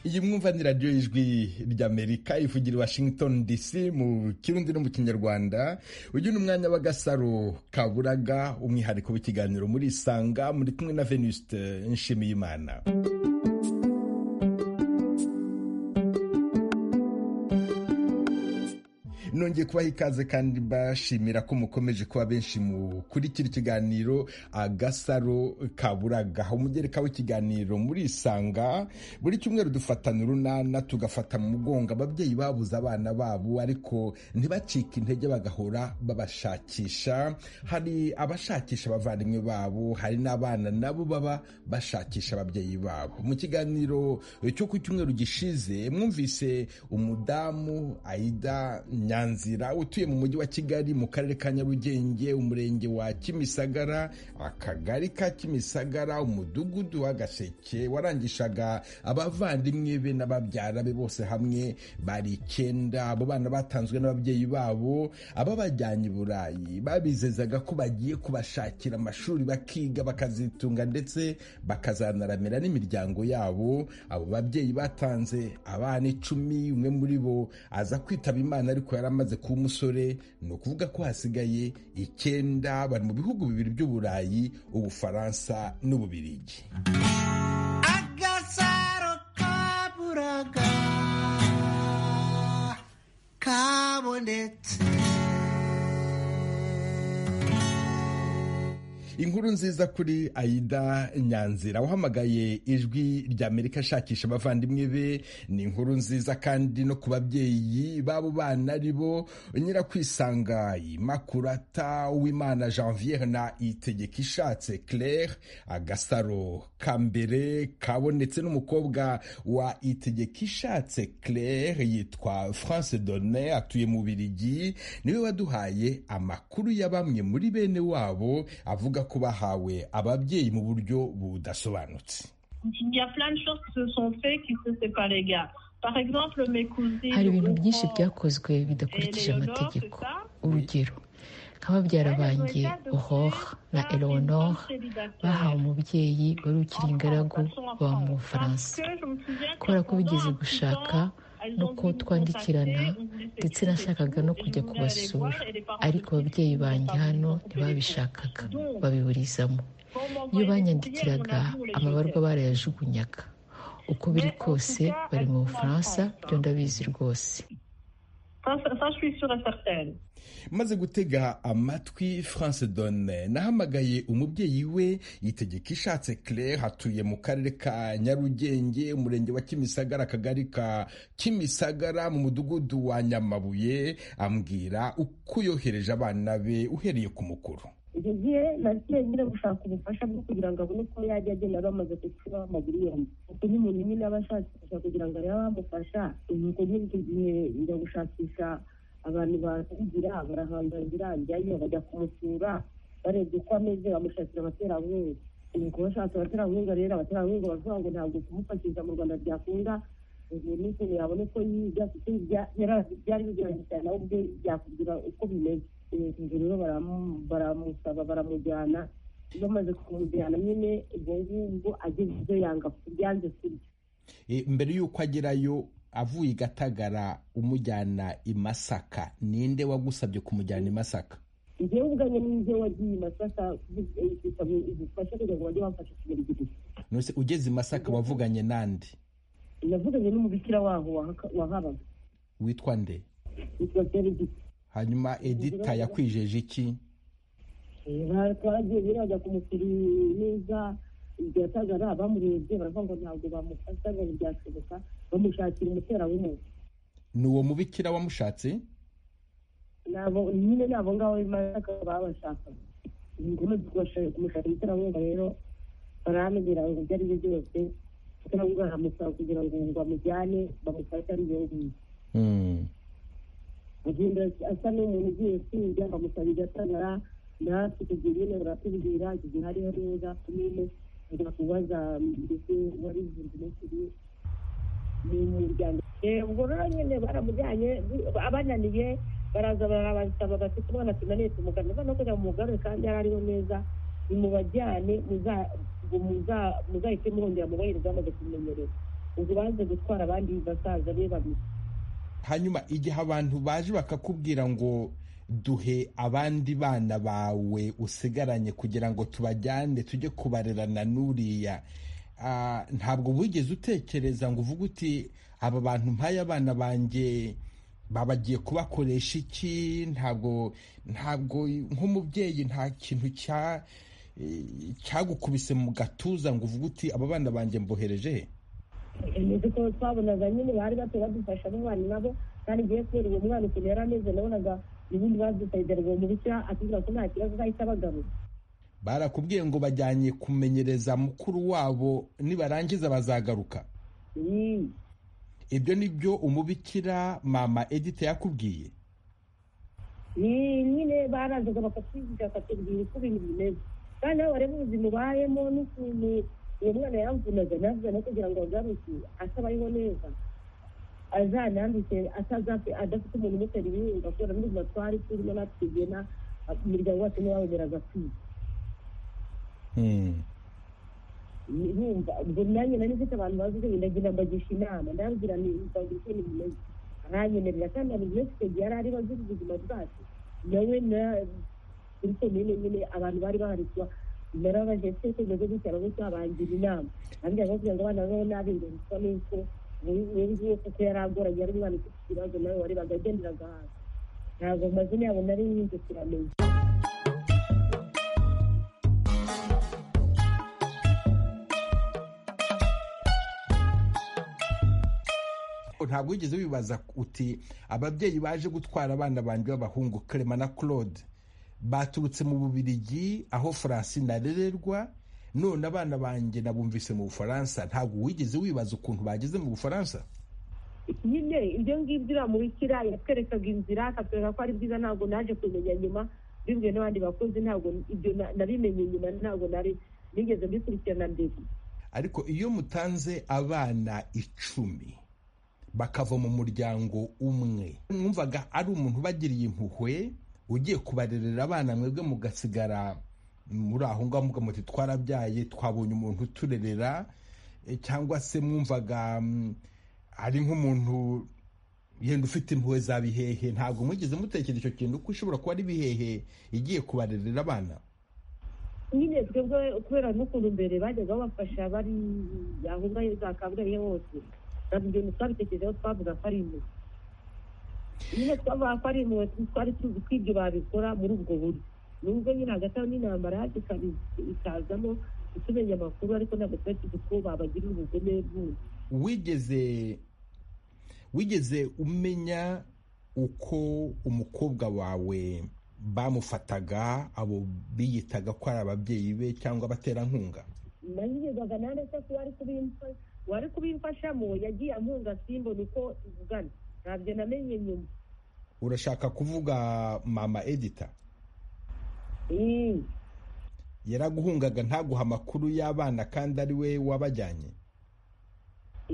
yimwumva ni radiyo y'ijwi ry'amerika ivugira i washington dc mu kirundi no mu kinyarwanda uyu ni umwanya w'agasaro kaburaga umwihariko w'ikiganiro muri isanga muri kumwe na venuste nshimiyimana nongeye kubaha ikaze kandi mbashimira ko mukomeje kuba benshi mukurikira ikiganiro agasaro kaburaga umugereka w'ikiganiro muri isanga buri cyumweru dufatana urunana tugafata mu mugongo ababyeyi babuze abana babo ariko ntibacike intege bagahora babashakisha hari abashakisha abavandimwe babo hari n'abana nabo baba bashakisha ababyeyi babo mu kiganiro cyo ku cyumweru gishize mwumvise umudamu aida nyanza nzira utuye mu mujyi wa kigali mu karere ka nyarugenge umurenge wa kimisagara akagari ka kimisagara umudugudu w'agaseke warangishaga abavandimwe be n'ababyara be bose hamwe bari icyenda abo bana batanzwe n'ababyeyi babo ababajyanye i burayi babizezaga ko bagiye kubashakira amashuri bakiga bakazitunga ndetse bakazanaramira n'imiryango yabo abo babyeyi batanze abana icumi umwe muri bo aza kwitaba imana ariko yari amaze kuba umusore ni ukuvuga ko hasigaye icyenda bari mu bihugu bibiri by'uburayi ubufaransa n'ububirigi agasaro kaburaga kabonetse inkuru nziza kuri aida nyanzira wahamagaye ijwi ry'amerika ashakisha abavandimwe be ni inkuru nziza kandi no ku babyeyi b'abo bana ari bo nyirakwisanga imakurata uwimana janviere na itegeka ishatse claire agasaro ka mbere kabonetse n'umukobwa wa itegeka ishatse claire yitwa france donne atuye mu birigi niwe waduhaye amakuru ya bamwe muri bene wabo avuga ko bahawe ababyeyi mu buryo budasobanutse hari ibintu byinshi byakozwe bidakurikije amategeko urugero nk'ababyara banjye uhora na eleonore bahawe umubyeyi wari ukiri ingaragu baba mu bufaransa kubera ko bigeze gushaka nuko twandikirana ndetse nashakaga no kujya kubasura ariko ababyeyi banjye hano ntibabishakaga babiburizamo iyo banyandikiraga amabarwa barayajugunyaga uko biri kose bari mu bufaransa byo ndabizi rwose maze gutega amatwi france donne nahamagaye umubyeyi we yitegeka ishatse claire hatuye mu karere ka nyarugenge umurenge wa kimisagara akagari ka kimisagara mu mudugudu wa nyamabuye ambwira uko yohereje abana be uhereye ku mukuru icyo gihe nagiye nyine gushaka ubufasha bwo kugira ngo abone uko yajya agenda bamaze kucura amaguru yombi kuko n'umuntu nyine aba ashakisha kugira ngo arebe abamufasha nuko nyine icyo gihe njya gushakisha abantu bahigira barahangangira njyayo bajya kumusura barebye uko ameze bamushakira abaterankunga nuko bashatse abaterankunga rero abaterankunga baravuga ngo ntabwo kumufashisha mu rwanda byakunda ubu n'ikintu yabona uko yiga kuko byari bigoranye cyane nawe ubwe byakubwira uko bimeze ubwo rero baramusaba baramujyana bamaze kumujyana nyine ubwo ngubwo ageze ibyo yanga byanze kurya mbere y'uko agerayo avuye i gatagara umujyana i masaka ninde wagusabye kumujyana i masaka njyewe ubwanjye n'ibyo wagiye i masaka bisaba ubufasha kugira ngo bajye bamfasha kugera igihe nose ugeze i masaka wavuganye n'andi navuganye n'umubikira waho wahabaga witwa nde witwa serigiti hanyuma edita yakwijeje iki twagiye birajya kumusura neza ibyatagara bamurebye baravuga ngo ntabwo bamufasha ngo ntibyashoboka bamushakira umuterawungu ni uwo mubikira wamushatse nyine ni abo ngabo b'imasaka babashakaga ni ngombwa kumushakira umuterawungu rero baramubwira ngo ibyo ari byo byose umuterawungu aramusaba kugira ngo bamujyane bamufashe ari iyo ngiyo agenda asa n'umuntu ugiye kwiga bamusabira atagara natwe tugiye nyine baratubwira igihe hariho neza kumene ajya kubaza mbese wari ibihumbi n'ebyiri ni umuryango ubwo rero nyine baramujyanye abananiye baraza barabasaba bafite umwana tunaniye tumugana noneho kugira ngo mugarure kandi yari ariho neza nimubajyane muzahite mwongera mubahereza bamaze kumenyereza ubwo baje gutwara abandi basaza be babiri hanyuma igihe abantu baje bakakubwira ngo duhe abandi bana bawe usigaranye kugira ngo tubajyane tujye kubarerana n'uriya Ah, ntabwo wigeze utekereza ngo uvuge uti aba bantu mpaye abana banjye babagiye kubakoresha iki ntabwo ntabwo nk'umubyeyi nta kintu cya eh, cyagukubise mu gatuza ngo uvuge uti aba bana banjye mbohereje he nizi ko twabonaga nyine bari bato badufasha n'umwana nabo kandi ngiye kubera uwo mwana ukuntu yari ameze nabonaga ubundi badusayidara uwo mubikira atubwira ko nta kibazo uzahita abagabo barakubwiye ngo bajyanye kumenyereza mukuru wabo nibarangiza bazagaruka ibyo ni byo umubikira mama edite yakubwiye ni nyine barazaga bakatwigisha bakatubwira uko ibintu bimeze kandi aho wareba ubuzima ubayemo n'ukuntu uwo mwana yamvunaga navuga no kugira ngo agaruke asaba ariho neza azanandike atazafe adafite umuntu umutera ibihunga kubera n'ubuzima twari turimo natwe tugena umuryango wacu ntiwawemeraga kwiga Mm. yumva ubwo nanjye nari mfite abantu bazi ibyo bintu ndagira mbagisha inama ndababwira nti mbabwira uko ibintu bimeze aranyemerera kandi abantu benshi icyo gihe yari ari bazi ubuzima bwacu nawe na kuri komine nyine abantu bari baharizwa narabaje ese tumeze gutya arabutse abangira inama ambwira ngo kugira ngo abana babeho nabi ngo bisa n'uko uyu nguyu kuko yari agoranye yari umwana ufite ikibazo nawe warebaga agenderaga hasi ntabwo amazina yabo nari nyinshi kiramenya ntabwo wigeze wibaza uti ababyeyi baje gutwara abana banjye b'abahungu Clement na claude baturutse mu bubirigi aho francine arererwa none abana banjye nabumvise mu bufaransa ntabwo wigeze wibaza ukuntu bageze mu bufaransa nyine ibyo ngibyo uriya mubikira yatwerekaga inzira akatwereka ko ari byiza ntabwo naje kubimenya nyuma bibwiwe n'abandi bakozi ntabwo ibyo na- nabimenye nyuma ntabwo nari nigeze mbikurikirana mbere ariko iyo mutanze abana icumi bakava mu muryango umwe mwumvaga ari umuntu ubagiriye impuhwe ugiye kubarerera abana mwebwe mugasigara muri aho ngaho muga muti twarabyaye twabonye umuntu uturerera eh, cyangwa se mwumvaga mm, ari nk'umuntu yenda ufite impuhwe za bihehe ntabwo mwigeze mutekereza icyo kintu ko ishobora kuba ari bihehe igiye kubarerera abana nyine twebwe kubera n'ukuntu mbere bajyaga babafasha bari aho ngaho za kabgayi hose ntabwo ibyo bintu twabitekerejeho twavuga ko ari impuhwe nyine twavuga ko ari impuhwe twari tuzi ko ibyo babikora muri ubwo buryo nubwo nyine hagati aho n'intambara yaje ikabi- ikazamo tumenya amakuru ariko ntabwo twari tuzi ko babagirira ubugome bwose wigeze wigeze umenya uko umukobwa wawe bamufataga abo biyitaga ko ari ababyeyi be cyangwa abaterankunga nayigezaga nanjye se kuba ari kubimfasha wari kubimfashamo yagiye ampunga simbona uko ivugana ntabyo namenye nyuma urashaka kuvuga mama edita Eh, yaraguhungaga ntaguha amakuru y'abana kandi ari we wabajyanye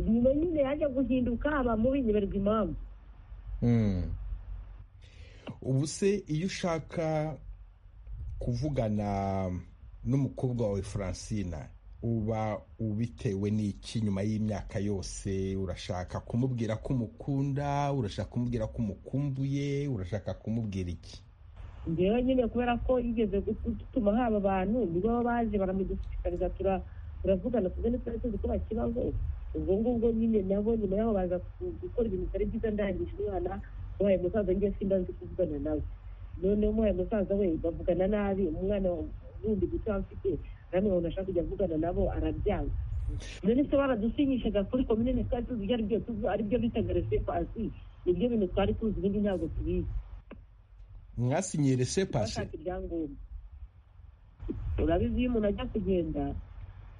nyuma nyine yaje guhinduka aba mubi nyiberwa impamvu ubu se iyo ushaka kuvugana n'umukobwa wawe francina uba ubitewe n'iki nyuma y'imyaka yose urashaka kumubwira ko umukunda urashaka kumubwira ko umukumbuye urashaka kumubwira iki njyewe nyine kubera ko yigeze gutuma haba abantu nibo baba baje baramudushishikariza tura- turavugana tuze ntitwari tuzi ko bakibaho ubwo ngubwo nyine nabo nyuma yaho baza ku- gukora ibintu bitari byiza ndangisha umwana ubaye musaza njye simba nzi kuvugana nawe noneho umubaye musaza we bavugana nabi umwana wundi guto afite namwe umuntu ashaka kujya avugana nabo arabyanga none se baradusinyishaga kuri komine twari tuzi ibyo aribyo tuzi- aribyo bitaga resepo asi nibyo bintu twari tuzi ibindi ntabwo tubizi mwasinyiye resepasi bashaka ibyangombwa urabizi iyo umuntu ajya kugenda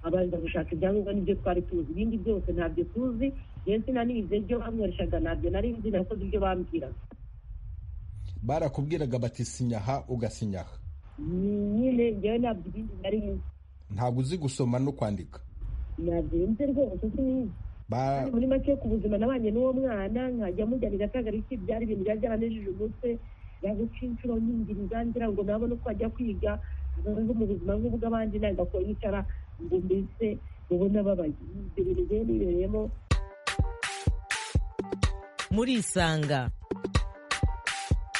abanza gushaka ibyangombwa n'ibyo twari tuzi ibindi byose ntabyo tuzi yewe sinanize ibyo bamworeshaga ntabyo nari nzi nakoze ibyo bambwiraga barakubwiraga bati sinyaha ugasinyaha Ni- nyine njyewe ntabyo ibindi nari nzi ntabwo uzi gusoma no kwandika ntabyo nzi rwose sinizi Ba- kandi muri make ku buzima nabanye n'uwo mwana nkajya mujyanira akagariki byari ibintu byari byaranejeje umutwe yaguca inshuro nyingiriza ngira ngo nabone uko ajya kwiga abaho mu buzima nk'ubw'abandi ntabwo yicara ngo mbese ubona babaye ibyo bintu rero bibereyemo murisanga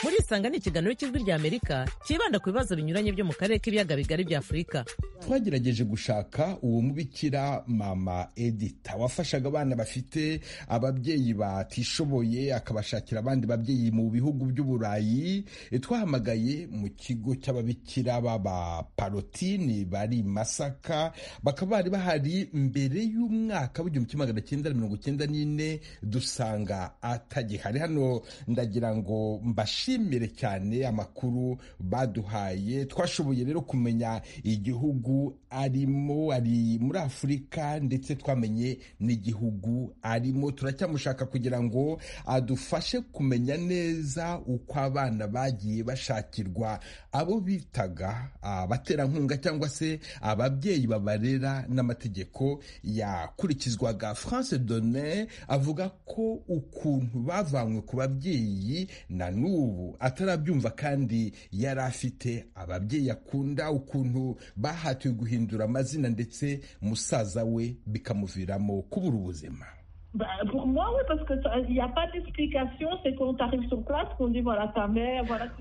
murisanga ni ikiganiro cy'ijwi rya amerika cyibanda ku bibazo binyuranye byo mu karere k'ibiyaga bigari bya afurika twagerageje gushaka uwo mubikira mama edita wafashaga abana bafite ababyeyi batishoboye akabashakira abandi babyeyi mu bihugu by'uburayi twahamagaye mu kigo cy'ababikira b'abaparotini bari masaka bakaba bari bahari mbere y'umwaka w'igihumbi kimwe magana cyenda mirongo icyenda n'ine dusanga atagihari hano ndagira ngo mbashimire cyane amakuru baduhaye twashoboye rero kumenya igihugu arimo ari muri afurika ndetse twamenye n'igihugu arimo turacyamushaka kugira ngo adufashe kumenya neza uko abana bagiye bashakirwa abo bitaga abaterankunga cyangwa se ababyeyi babarera n'amategeko yakurikizwaga france donne avuga ko ukuntu bavanywe ku babyeyi na n'ubu atarabyumva kandi yari afite ababyeyi akunda ukuntu baha bahatiwe guhindura amazina ndetse musaza we bikamuviramo kubura ubuzima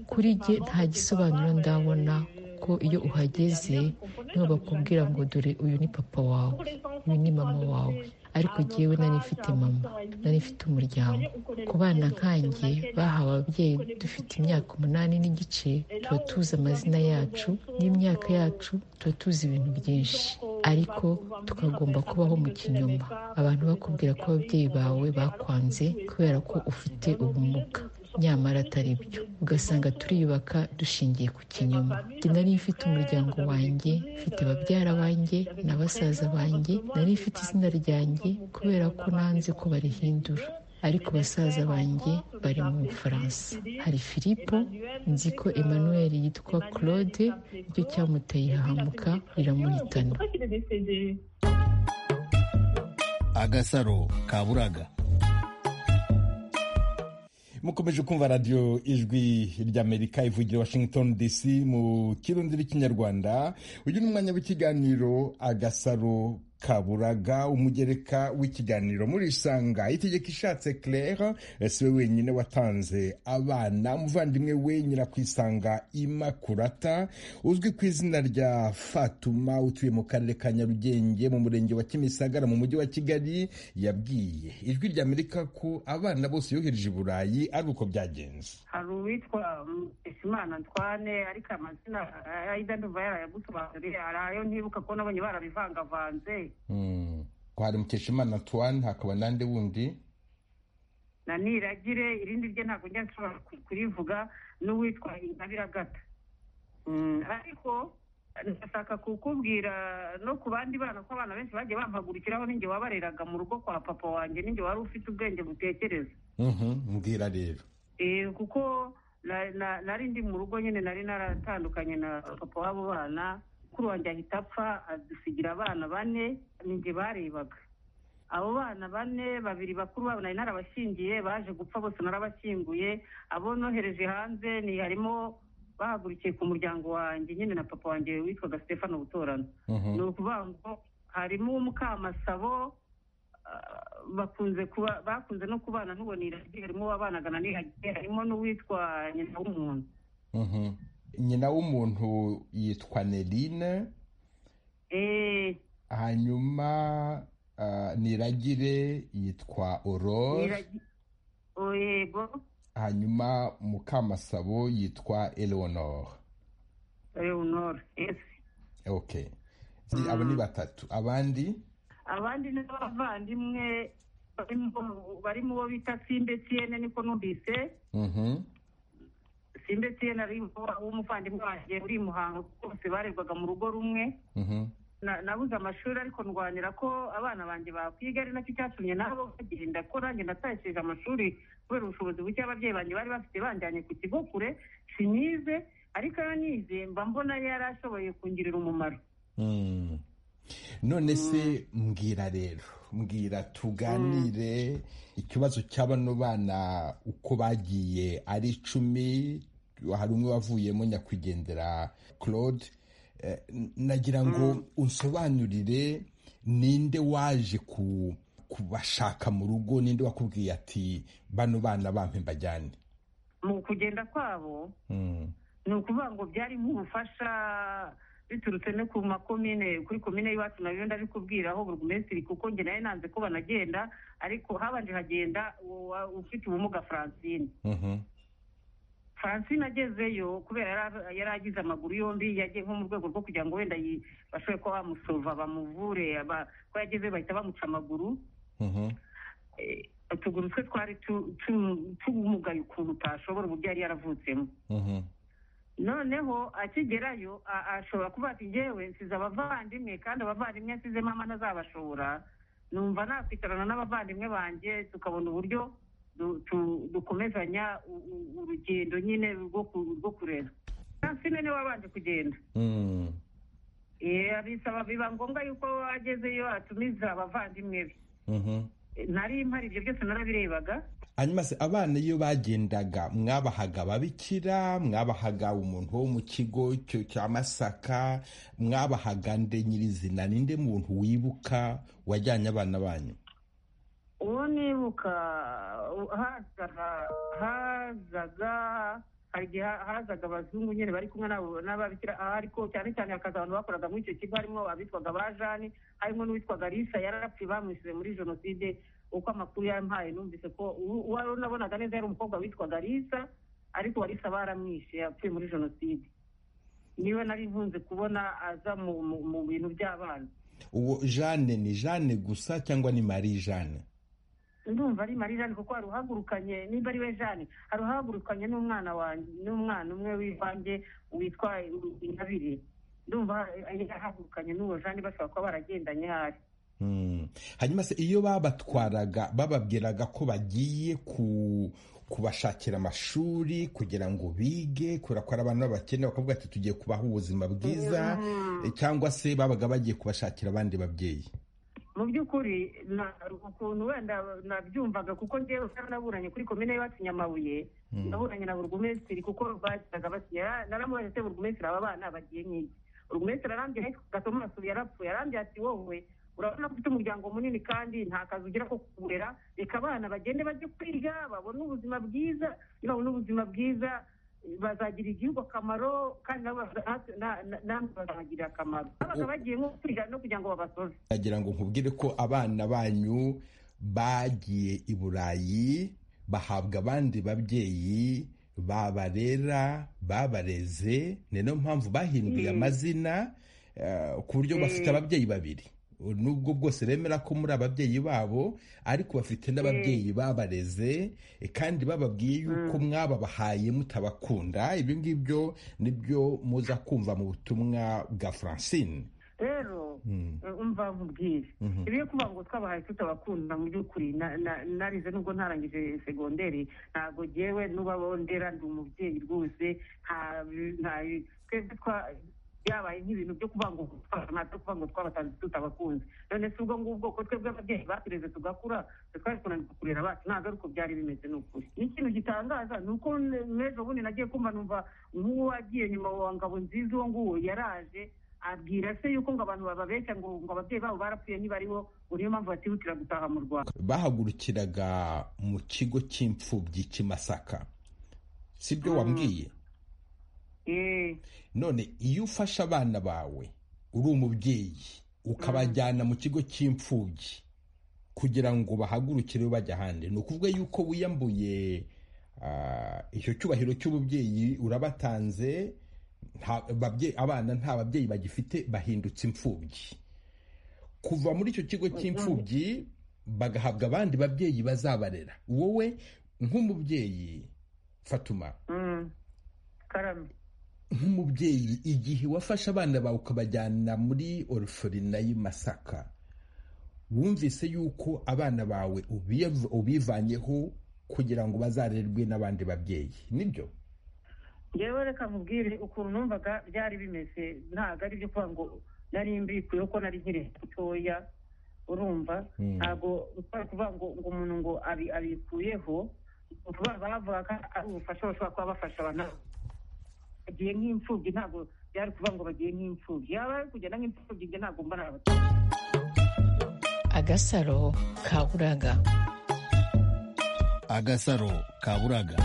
kuri jye nta gisobanuro ndabona ko iyo uhageze niho bakubwira ngo dore uyu ni papa wawe uyu ni mama wawe ariko jyewe nari mfite mama nari mfite umuryango ku bana nkanjye bahawe ababyeyi dufite imyaka umunani n'igice tuba tuzi amazina yacu n'imyaka yacu tuba tuzi ibintu byinshi ariko tukagomba kubaho mu kinyoma abantu bakubwira ko ababyeyi bawe bakwanze kubera ko ufite ubumuga nyamara atari byo ugasanga turiyubaka dushingiye ku kinyoma nari mfite umuryango wanjye mfite babyara banjye na basaza banjye nari mfite izina ryanjye kubera ko nanze ko barihindura ariko basaza banjye bari mu bufaransa hari filipo nzi ko emmanuel yitwa claude icyo cyamuteye hahamuka riramuhitana agasaro kaburaga mukomeje kumva radiyo ijwi ry'amerika ivugira washington dc mu kirundi n'ikinyarwanda uyu ni umwanya w'ikiganiro agasaro kaburaga umugereka w'ikiganiro muri isanga itegeko ishatse claire si we wenyine watanze abana umuvandimwe we nyirakwisanga imakurata uzwi ku izina rya fatuma utuye mu karere ka nyarugenge mu murenge wa kimisagara mu mujyi wa kigali yabwiye ijwi rya amerika ko abana bose yohereje i burayi ari uko byagenze hari uwitwa muteshimana antwane ariko amazina ayida ndumva yarayagusobanuriye hari ayo ntibuka ko nabonye barabivangavanze hari mukeshimana antoine hakaba n'andi wundi na niragire irindi rye ntabwo njya nshobora kurivuga n'uwitwa intabiragata ariko ndashaka kukubwira no ku bandi bana ko abana benshi bagiye bampagurikiraho n'inge wabareraga mu rugo kwa papa wanjye n'inge wari ufite ubwenge butekereza mbwira rero kuko nari ndi mu rugo nyine nari naratandukanye na papa w'abo bana mukuru wanjye ahita apfa adusigira abana bane ninjye barebaga abo bana bane babiri bakuru babo nari narabashingiye baje gupfa bose narabashyinguye abo nohereje hanze ni harimo bahagurukiye ku muryango wanjye nyine na papa wanjye witwaga stefano butorano ni ukuvuga ngo harimo umukamasabo bakunze kuba bakunze no kubana n'uwo niragiye harimo uwabanaga na niragiye harimo n'uwitwa nyina w'umuntu nyina w'umuntu yitwa nerine hanyuma niragire yitwa orore hanyuma mukamasabo yitwa eleonore eleonore ok abo ni batatu abandi abandi ni abavandimwe bari mu bo bita simbe tiyene niko numvise simbe tiyene ari umuvandimwe wanjye uri i muhanga bose barerwaga mu rugo rumwe nabuze amashuri ariko ndwanira ko abana banjye bakwiga ari nacyo cyatumye nabo bagenda ko nanjye natashije amashuri kubera ubushobozi buke ababyeyi banjye bari bafite banjyanye ku kigo kure sinyize ariko iyo nize mba mbona yari ashoboye kungirira umumaro none se mbwira rero mbwira tuganire ikibazo cya bano bana uko bagiye ari icumi hari umwe wavuyemo nyakwigendera claude nagira ngo unsobanurire ninde waje kubashaka mu rugo ninde wakubwiye ati bano bana bampe mbajyane mu kugenda kwabo ni ukuvuga ngo byari nk'ubufasha biturutse no ku makomine kuri komine y'iwacu nayo ndabikubwiraho burugumesitiri kuko njye nayo nanze ko banagenda ariko habanje hagenda ufite ubumuga francine francine agezeyo kubera yari agize amaguru yombi yagiye nko mu rwego rwo kugira ngo wenda bashobore kuba bamusova bamuvure ko yageze bahita bamuca amaguru utuguru twe twari tumugaye ukuntu utashobora uburyo yari yaravutsemo noneho akigerayo ashobora kuba ati ngewe nsize abavandimwe kandi abavandimwe nsize mama ntazabashobora numva nakwicarana n'abavandimwe banjye tukabona uburyo dukomezanya urugendo nyine rwo kurera francine niwe wabanje kugenda bisaba biba ngombwa yuko agezeyo atumiza abavandimwe be nari mpari ibyo byose narabirebaga hanyuma se abana iyo bagendaga mwabahaga ababikira mwabahaga umuntu wo mu kigo cya masaka mwabahaga nde nyirizina ninde muntu wibuka wajyanye abana banyu uwo nibuka hazaga hari igihe hazaga abazungu nyine bari kumwe n'ababikira ariko cyane cyane hakaza abantu bakoraga muri icyo kigo harimo abitwaga ba jani harimo n'uwitwaga risa yararapfuye bamwishyuye muri jenoside uko amakuru yampaye numvise ko uwari unabonaga neza yari umukobwa witwaga risa ariko warisa baramwishe yapfuye muri jenoside niwe nari nkunze kubona aza mu bintu by'abana uwo jane ni jane gusa cyangwa ni marie jane ndumva ari marie jane kuko hari uhagurukanye nimba ari we jane hari uhagurukanye n'umwana wanjye n'umwana umwe w'ivange witwa intabire ndumva yahagurukanye n'uwo jane bashobora kuba baragendanye hari hanyuma se iyo babatwaraga bababwiraga ko bagiye kubashakira amashuri kugira ngo bige kubera ko ari abantu b'abakene bakavuga ati tugiye kubaha ubuzima bwiza cyangwa se babaga bagiye kubashakira abandi babyeyi mu by'ukuri ukuntu wenda nabyumvaga kuko ngewe kandi naburanye kuri komine y'iwacu nyamabuye naburanye na burugumesitiri kuko bagiraga basinya naramubaje se burugumesitiri aba bana bagiye nk'iki burugumesitiri arambye ariko gatoma arasubiye yarapfuye arambye ati wowe urabona ko ufite umuryango munini kandi nta kazi ugira ko kurera reka abana bagende bajye kwiga babone ubuzima bwiza iyo babona ubuzima bwiza bazagira igihugu akamaro kandi namwe bazahagirira akamaro babaga bagiye nko kwiga no kugira ngo babasoze nagira ngo nkubwire ko abana banyu bagiye i burayi bahabwa abandi babyeyi babarera babareze ni nayo mpamvu bahinduye amazina ku buryo bafite ababyeyi babiri nubwo bwose bemera ko muri ababyeyi babo ariko bafite n'ababyeyi babareze kandi bababwiye yuko mwababahaye mutabakunda ibyo ngibyo nibyo muza kumva mu butumwa bwa francine rero umva nkubwire ibyo kuvuga ngo twabahaye tutabakunda mu by'ukuri narize nubwo ntarangije segonderi ntabwo ngewe n'ubabondera ndi umubyeyi rwose nta twebwe byabaye nk'ibintu byo kuvuga ngo ntabyo kuvuga ngo twabatanze tutabakunze none si ubwo ngubwo ko twebwe ababyeyi batureze tugakura twari kunanirwa kurera abacu ntabwo ariko byari bimeze ni ukuri n'ikintu gitangaza ni uko n'ejo bundi nagiye kumva numva nk'uwo wagiye nyuma wa ngabo nziza uwo nguwo yaraje abwira se yuko ngo abantu bababeshya ngo ngo ababyeyi babo barapfuye niba aribo ngo niyo mpamvu batihutira gutaha mu rwanda bahagurukiraga mu kigo cy'imfubyi cy'imasaka si byo wambwiye none iyo ufashe abana bawe uri umubyeyi ukabajyana mu kigo cy'imfubyi kugira ngo bahagurukire bajya ahandi ni ukuvuga yuko wiyambuye icyo cyubahiro cy'ububyeyi urabatanze abana nta babyeyi bagifite bahindutse imfubyi kuva muri icyo kigo cy'imfubyi bagahabwa abandi babyeyi bazabarera wowe nk'umubyeyi fatuma nk'umubyeyi igihe wafashe abana bawe ukabajyana muri orufurina y'Imasaka wumvise yuko abana bawe ubivanyeho kugira ngo bazarerwe n'abandi babyeyi nibyo ngewe reka nkubwire ukuntu numvaga byari bimeze ntabwo ari ibyo kuvuga ngo nari mbikuye ko nari nkiri mutoya urumva ntabwo utari kuvuga ngo umuntu ngo abikuyeho bavuga ari ubufasha bashobora kuba bafasha abantu bagiye nk'imfubyi ntabwo byari kuvuga ngo bagiye nk'imfubyi yaba ari kugenda nk'imfubyi ntabwo mbona agasaro ka buraga agasaro ka buraga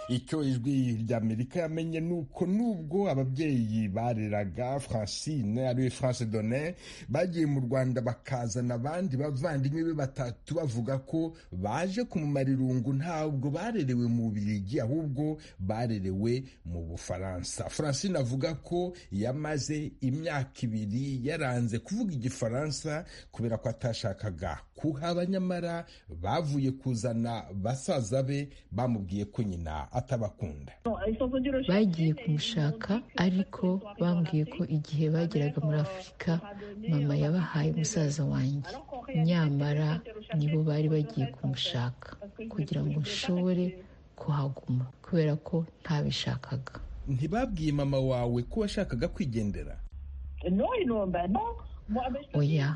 icyo ijwi ry'amerika yamenye ni uko nubwo ababyeyi bareraga francine ariwe france donne bagiye mu rwanda bakazana abandi bavandimwe be batatu bavuga ko baje kumumara irungu ntabwo barerewe mu bigi ahubwo barerewe mu bufaransa francine avuga ko yamaze imyaka ibiri yaranze kuvuga igifaransa kubera ko atashakaga kuhaba nyamara bavuye kuzana basaza be bamubwiye ko nyina atabakunda bagiye kumushaka ariko bambwiye ko igihe bageraga muri afurika mama yabahaye musaza wanjye nyamara nibo bari bagiye kumushaka kugira ngo nshobore kuhaguma kubera ko ntabishakaga ntibabwiye mama wawe ko washakaga kwigendera oya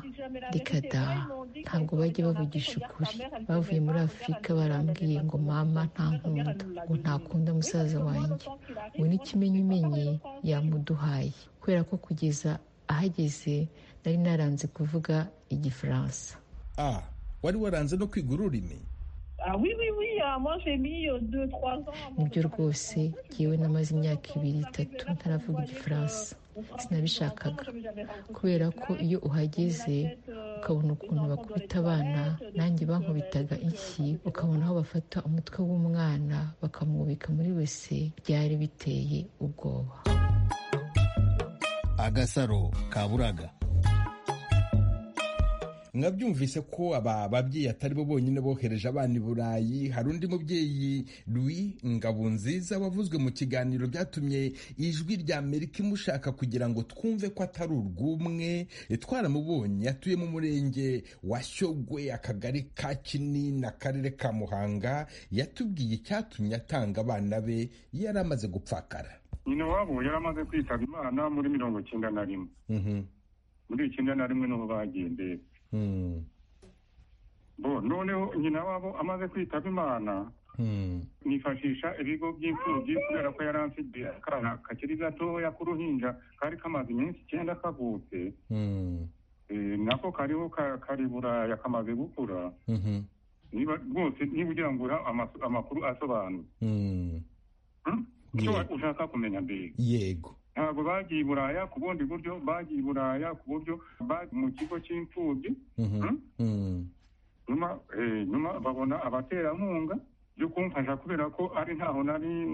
reka da ntabwo bajya bavugisha ukuri bavuye muri afurika barambwiye ngo mama ntankunda ngo ntakunda musaza wanjye ngo n'ikimenyimenyi yamuduhaye kubera ko kugeza ahageze nari naranze kuvuga igifaransa ah wari waranze no kwiga ururimi nibyo rwose yewe namaze imyaka ibiri itatu ntaravuga igifaransa sinabishakaga kubera ko iyo uhageze ukabona ukuntu bakubita abana nanjye bankubitaga iki ukabona aho bafata umutwe w'umwana bakamwubika muri wese byari biteye ubwoba agasaro kaburaga mwabyumvise ko aba babyeyi atari bo bonyine bohereje abana i burayi hari undi mubyeyi Louis ngabunziza wavuzwe mu kiganiro byatumye ijwi rya amerika imushaka kugira ngo twumve ko atari urw'umwe twaramubonye atuye mu murenge wa shyogwe akagari ka kinini akarere ka muhanga yatubwiye icyatumye atanga abana be yari amaze gupfakara nyina wabo yari amaze kwitaba imana muri mirongo icyenda na rimwe muri icyenda na rimwe niho bagendeye bo noneho nyina wabo amaze kwitaba imana nifashisha ibigo by'imfubyi kubera ko yari afite akana kakiri gatoya k'uruhinja kari kamaze iminsi icyenda kavutse nako kariho kari buraya kamaze gukura niba rwose niba ugira ngo amakuru asobanutse icyo ushaka kumenya mbere yego ntabwo bagiye i buraya ku bundi buryo bagiye i buraya ku buryo mu kigo cy'imfubyi nyuma babona abaterankunga byo kumfasha kubera ko ari ntaho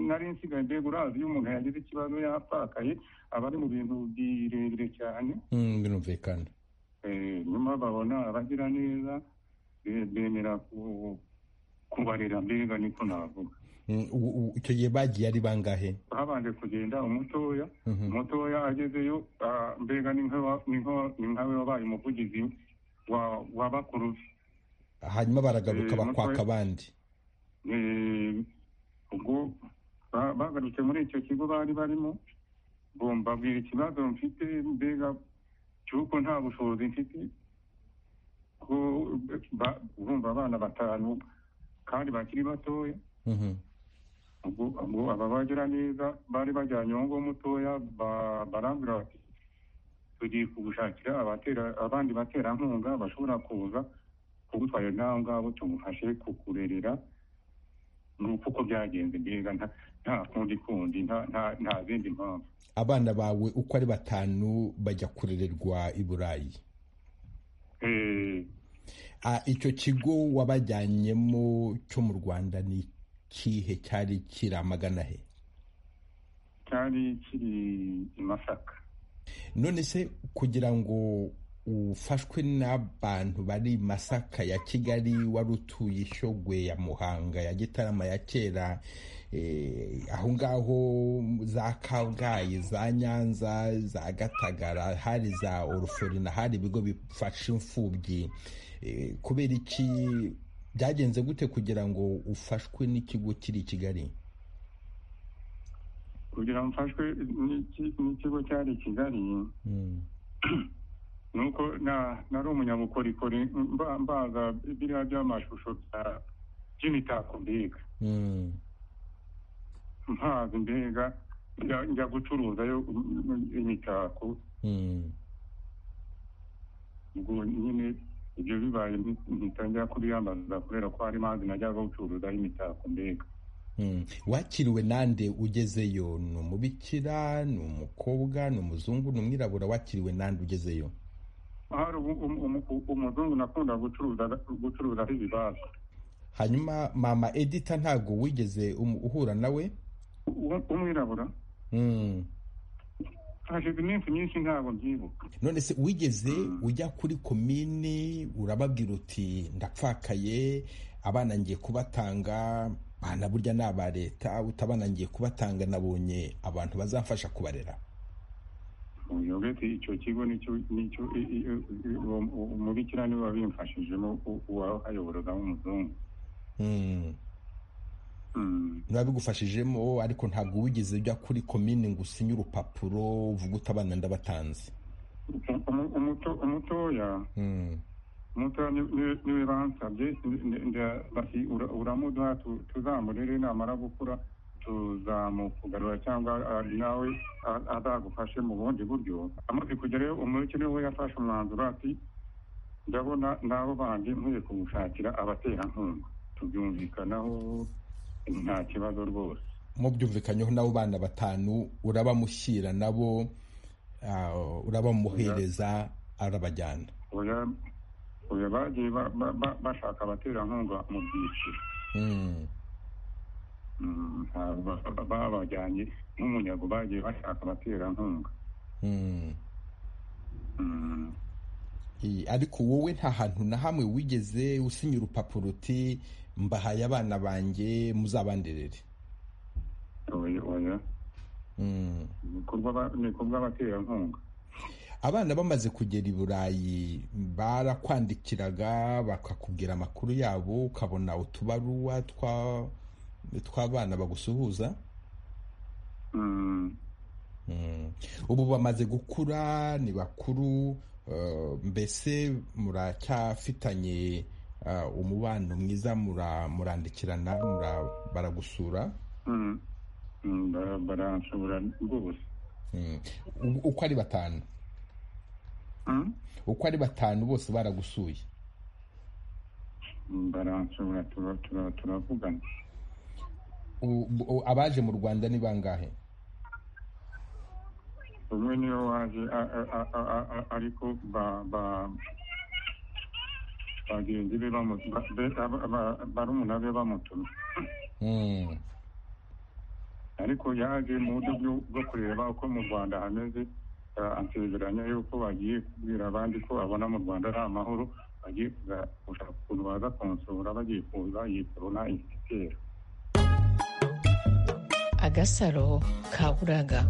nari nsigaye mbega urazi iyo umuntu yagize ikibazo yapfakaye aba ari mu bintu birebire cyane birumvikana nyuma babona abagira neza bemera kubarera mbega niko navuga icyo gihe bagiye ari bangahe babanje kugenda umutoya umutoya agezeyo mbega ni nkawe wabaye umuvugizi wa bakuru be hanyuma baragaruka bakwaka abandi ubwo bagarutse muri icyo kigo bari barimo mbabwira ikibazo mfite mbega cy'uko nta bushobozi mfite ko urumva abana batanu kandi bakiri batoya ubwo aba bagira neza bari bajyanye uwo nguwo mutoya barambwira bati tugiye kugushakira abandi baterankunga bashobora kuza kugutwara n'aho ngabo tumufashe kukurerera ni uko byagenze mbega nta kundi kundi nta zindi mpamvu abana bawe uko ari batanu bajya kurererwa i burayi icyo kigo wabajyanyemo cyo mu rwanda ni kihe cyari kiramagana he cyari kiri i masaka none se kugira ngo ufashwe n'abantu bari masaka ya kigali wari utuye ishogwe ya muhanga ya gitarama ya kera aho ngaho za kabgayi za nyanza za gatagara hari za oruforina hari ibigo bifasha imfubyi kubera iki byagenze gute kugira ngo ufashwe n'ikigo kiri i kigali kugira ngo mfashwe n'ikigo cyari i kigali ni uko nari umunyabukorikori mbaza biriya by'amashusho by'imitako mbega mpazi mbega njya gucuruzayo imitako ubwo nyine ibyo bibaye ntitangira kubiyambaza kubera ko hari mazi najyaga gucuruzaho imitako mbega wakiriwe nande ugezeyo ni umubikira ni umukobwa ni umuzungu ni umwirabura wakiriwe nande ugezeyo hari umuzungu nakunda gucuruzaho ibibazo hanyuma mama edita ntabwo wigeze um- uhura nawe umwirabura Mm. hashize iminsi myinshi ntabwo mbyibuka none se wigeze ujya kuri komini urababwira uti ndapfakaye abana ngiye kubatanga bana burya ni aba leta utabana ngiye kubatanga nabonye abantu bazamfasha kubarera uyobete icyo kigo nicyo nicyo i- i- i- uwo- uwo umubikira niwe wabimfashijemo u- uwahayoboraga w'umuzungu Mm. Mm. ntibabigufashijemo ariko ntabwo wigeze ujya kuri komini ngo usinye urupapuro uvuga uti abana ndabatanze Umu- umuto- umutoya Mm. umutoya ni- ni- niwe bansabye ni- ni- nda- bati "Ura- uramuduha tu- tuzamurere namara gukura tuzamukugarura cyangwa ah, nawe ah, azagufashe mu bundi buryo amaze kugera iyo umureke niwe yafashe umwanzuro ati ndabona n'abo bandi nkwiye kumushakira abaterankunga tubyumvikanaho nta kibazo rwose mubyumvikanyeho nabo bana batanu urabamushyira nabo ah, urabamuhereza arabajyana oya oya bagiye ba- ba- ba- bashaka abaterankunga mu byiciro Mm. Mm, nta- ba- ba- babajyanye nk'umunyago bagiye bashaka abaterankunga Mm. Mm, Eh, ariko wowe nta hantu na hamwe wigeze usinya urupapuro uti mbahaye abana banjye muzabanderere oya oya Mm. ni kubw'abaterankunga abana bamaze kugera i burayi barakwandikiraga bakakubwira amakuru yabo ukabona utubaruwa twa- tw'abana bagusuhuza Mm, Mm. ubu bamaze gukura ni bakuru eh, mbese muracyafitanye eh, umubano mwiza mura- murandikirana mura- baragusura mm, mm, bara- baranshobora rwose Mm. U- uko ari batanu Mm, uko ari batanu bose baragusuye mm, baranshobora tura- tura- turavugana U- u- abaje mu rwanda ni bangahe umwe niwe waje a- a- a- a- a- a- ariko ba ba bagenzi be bamu- ba- be- aba- aba- barumuna be bamutumye Mm. ariko yaje mu buryo bwo- bwo kureba uko mu rwanda hameze ah, ansezeranya yuko bagiye kubwira abandi ko abona mu rwanda ari amahoro bagiye kuza gushaka ukuntu baza kunsura bagiye kuza yikorona igitero agasaro ka buraga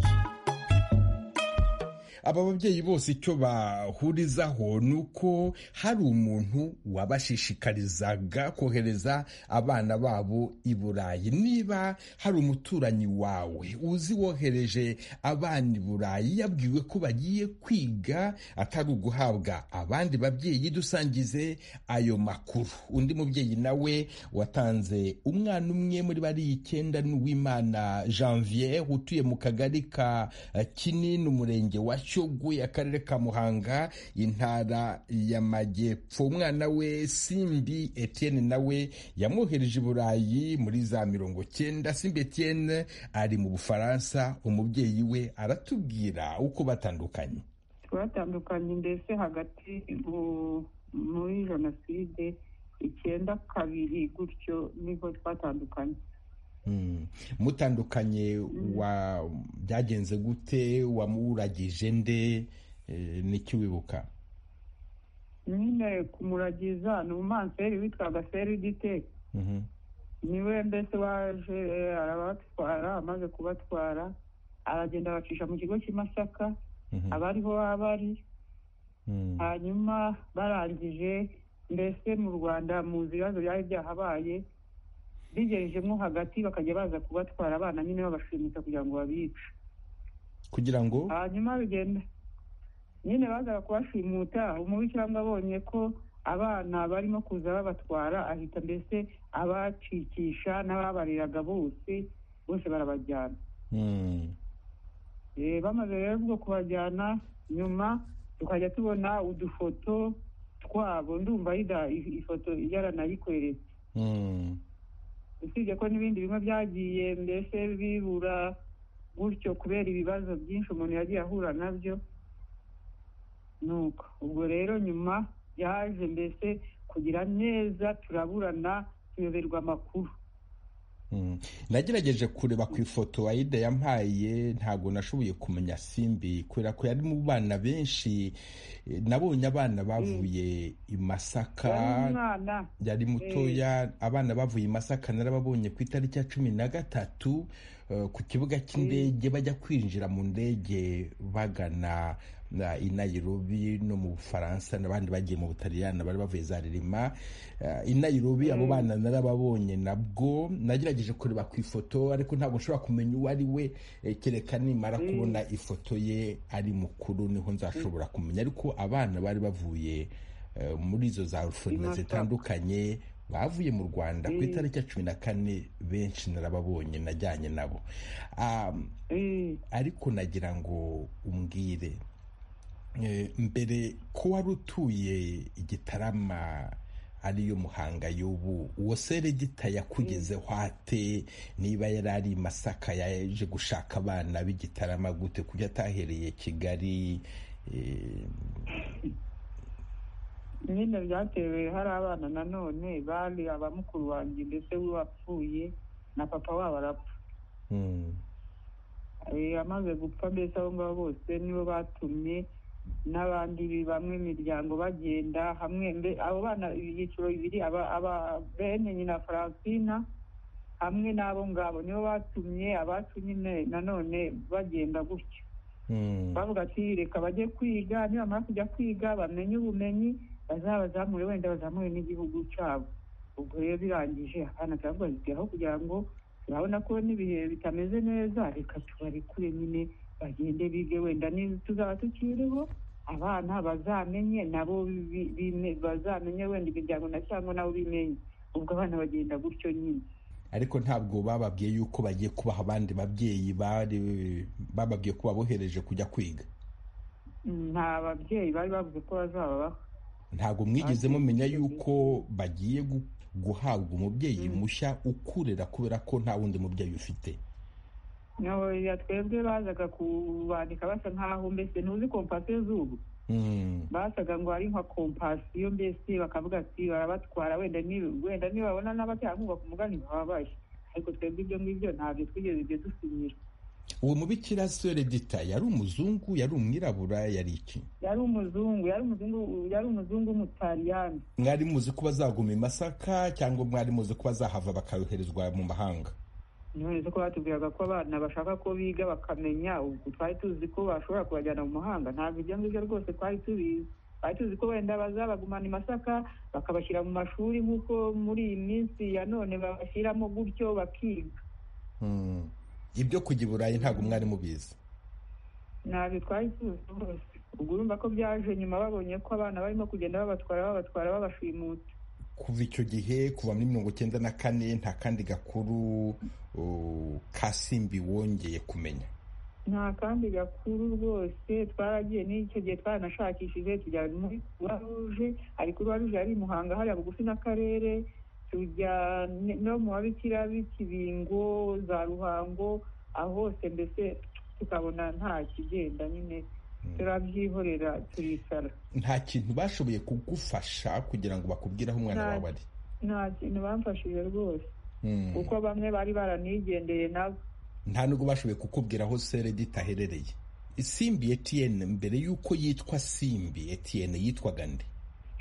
aba babyeyi bose icyo bahurizaho ni uko hari umuntu wabashishikarizaga kohereza abana babo i burayi niba hari umuturanyi wawe uzi wohereje abana i burayi yabwiwe ko bagiye kwiga atari uguhabwa abandi babyeyi dusangize ayo makuru undi mubyeyi nawe watanze umwana umwe muri bariya icyenda ni uwimana janvier utuye mu kagari ka eh, kinini umurenge wa shyogwe akarere ka muhanga intara y'amajyepfo umwana we simbi etienne nawe yamwohereje i burayi muri za mirongo cyenda simbi etienne ari mu bufaransa umubyeyi we aratubwira uko batandukanye twatandukanye mbese hagati mu- muri jenoside icyenda kabiri gutyo niho twatandukanye Mm. mutandukanye wa byagenze gute wamuragije nde Eh, niki wibuka nyine kumuragiza ni umumanseri witwaga seridite Mhm. niwe mbese waje eh, arabatwara amaze kubatwara aragenda abacisha mu kigo cy'i Masaka Mhm. abariho abari Mm. hanyuma barangije mbese mu rwanda mu bibazo byari byahabaye bigejejemo hagati bakajya baza kubatwara abana nyine babashimisha kugira ngo babice kugira ngo hanyuma bigenda nyine bazaga kubashimuta umubikiranga abonye ko abana barimo kuza babatwara ahita mbese abacikisha n'ababareraga bose bose barabajyana Mm. Eh, bamaze rero ubwo kubajyana nyuma tukajya tubona udufoto twabo ndumva yida ifoto yaranayikohereza usibye ko n'ibindi bimwe byagiye mbese bibura gutyo kubera ibibazo byinshi umuntu yagiye ahura nabyo nuko ubwo rero nyuma yaje mbese kugira neza turaburana tuyoberwa amakuru nagerageje kureba ku ifoto ayida yampaye ntabwo nashoboye kumenya simbi kubera ko yari mu bana benshi eh, nabonye abana bavuye i masaka yari umwana yari mutoya abana bavuye i masaka narababonye ku itariki ya cumi na gatatu eh, ku kibuga cy'indege bajya kwinjira mu ndege bagana na- i nairobi no mu bufaransa n'abandi bagiye mu butaliyani bari bavuye za ririma Eh, i nairobi abo bana narababonye nabwo nagerageje kureba ku ifoto ariko ntabwo nshobora kumenya uwo ari we eh, kereka nimara kubona ifoto ye ari mukuru niho nzashobora kumenya ariko abana bari bavuye eh, muri izo za orpheline Masaka. zitandukanye bavuye mu rwanda ku Mm. itariki ya cumi na kane benshi narababonye najyanye nabo Ah, Eh, ariko nagira ngo umbwire Eh, mbere ko wari utuye igitarama ariyo muhanga y'ubu uwo seregita yakugezeho ate niba yari ari i masaka yaje gushaka abana b'igitarama gute kuko atahereye kigali eh, nyine byatewe hari abana nanone bari abamukuru wanjye ndetse we wapfuye na papa wabo arapfa mm, Eh, amaze gupfa mbese abo ngabo bose nibo batumye n'abandi bi- bamwe imiryango bagenda hamwe mbe abo bana ibyiciro bibiri aba- aba- bene nyina faransina hamwe n'abo ngabo nibo batumye abacu nyine nanone bagenda gutyo mm, bavuga ati reka bajye kwiga nibamara kujya kwiga bamenye ubumenyi bazabazamure wenda bazamure n'igihugu cyabo ubwo rero birangije abana turavuga ati aho kugira ngo turabona ko n'ibihe bitameze neza reka tubarekure nyine bagende bige wenda niba tuzaba tukiriho abana bazamenye nabo bi- bime- bazamenye wenda imiryango na cyangwa nabo bimenye ubwo abana bagenda gutyo nyine ariko ntabwo bababwiye yuko bagiye kubaha abandi babyeyi bari bababwiye ko babohereje kujya kwiga nta babyeyi bari bavuze ko bazaba baho ntabwo mwigeze Ati- mumenya yuko bagiye gu- guhabwa umubyeyi mushya ukurera kubera ko nta wundi mubyeyi ufite oya twebwe bazaga kubandika basa nk'aho mbese ntuzi kompasiyo z'ubu Mm, basaga ngo ari nka kompasiyo mbese bakavuga ati barabatwara wenda ni- wenda nibabona n'abaterankunga ku mugani bababaye ariko twebwe ibyo ngibyo ntabyo twigeze ibyo dusinyira uwo mubikira seredita yari umuzungu yari umwirabura yari iki yari umuzungu yari umuzungu yari umuzungu w'umutaliyani mwari muzi ko bazaguma i masaka cyangwa mwari muzi ko bazahava bakayoherezwa mu mahanga none ko batubwiraga ko abana bashaka ko biga bakamenya ubwo twari tuzi ko bashobora kubajyana mu mahanga ntabwo ibyo ngibyo rwose twari tubizi twari tuzi ko wenda bazabagumana i masaka bakabashyira mu mashuri nk'uko muri iyi minsi ya none babashyiramo gutyo bakiga Mm, ibyo kujya i burayi ntabwo mwari mubizi ntabwo twari tuzi rwose ubwo urumva ko byaje nyuma babonye ko abana barimo kugenda babatwara babatwara babashimuta kuva icyo gihe kuva muri mirongo icyenda na kane nta kandi gakuru uh, ka simbi wongeye kumenya nta kandi gakuru rwose twaragiye n'icyo gihe twaranashakishije tujya muri croix rouge hari croix rouge yari i muhanga hariya bugufi n'akarere tujya ne- no mu babikira b'ikibingo za ruhango aho hose mbese tukabona nta kigenda nyine turabyihorera turicara nta kintu bashoboye kugufasha kugira ngo bakubwire aho umwana Nta- wawe ari nta kintu bamfashije rwose Mm. kuko bamwe bari baranigendeye nabo nta nubwo bashoboye kukubwira aho seredita aherereye simbi etiyeni mbere y'uko yitwa simbi etiyeni yitwaga nde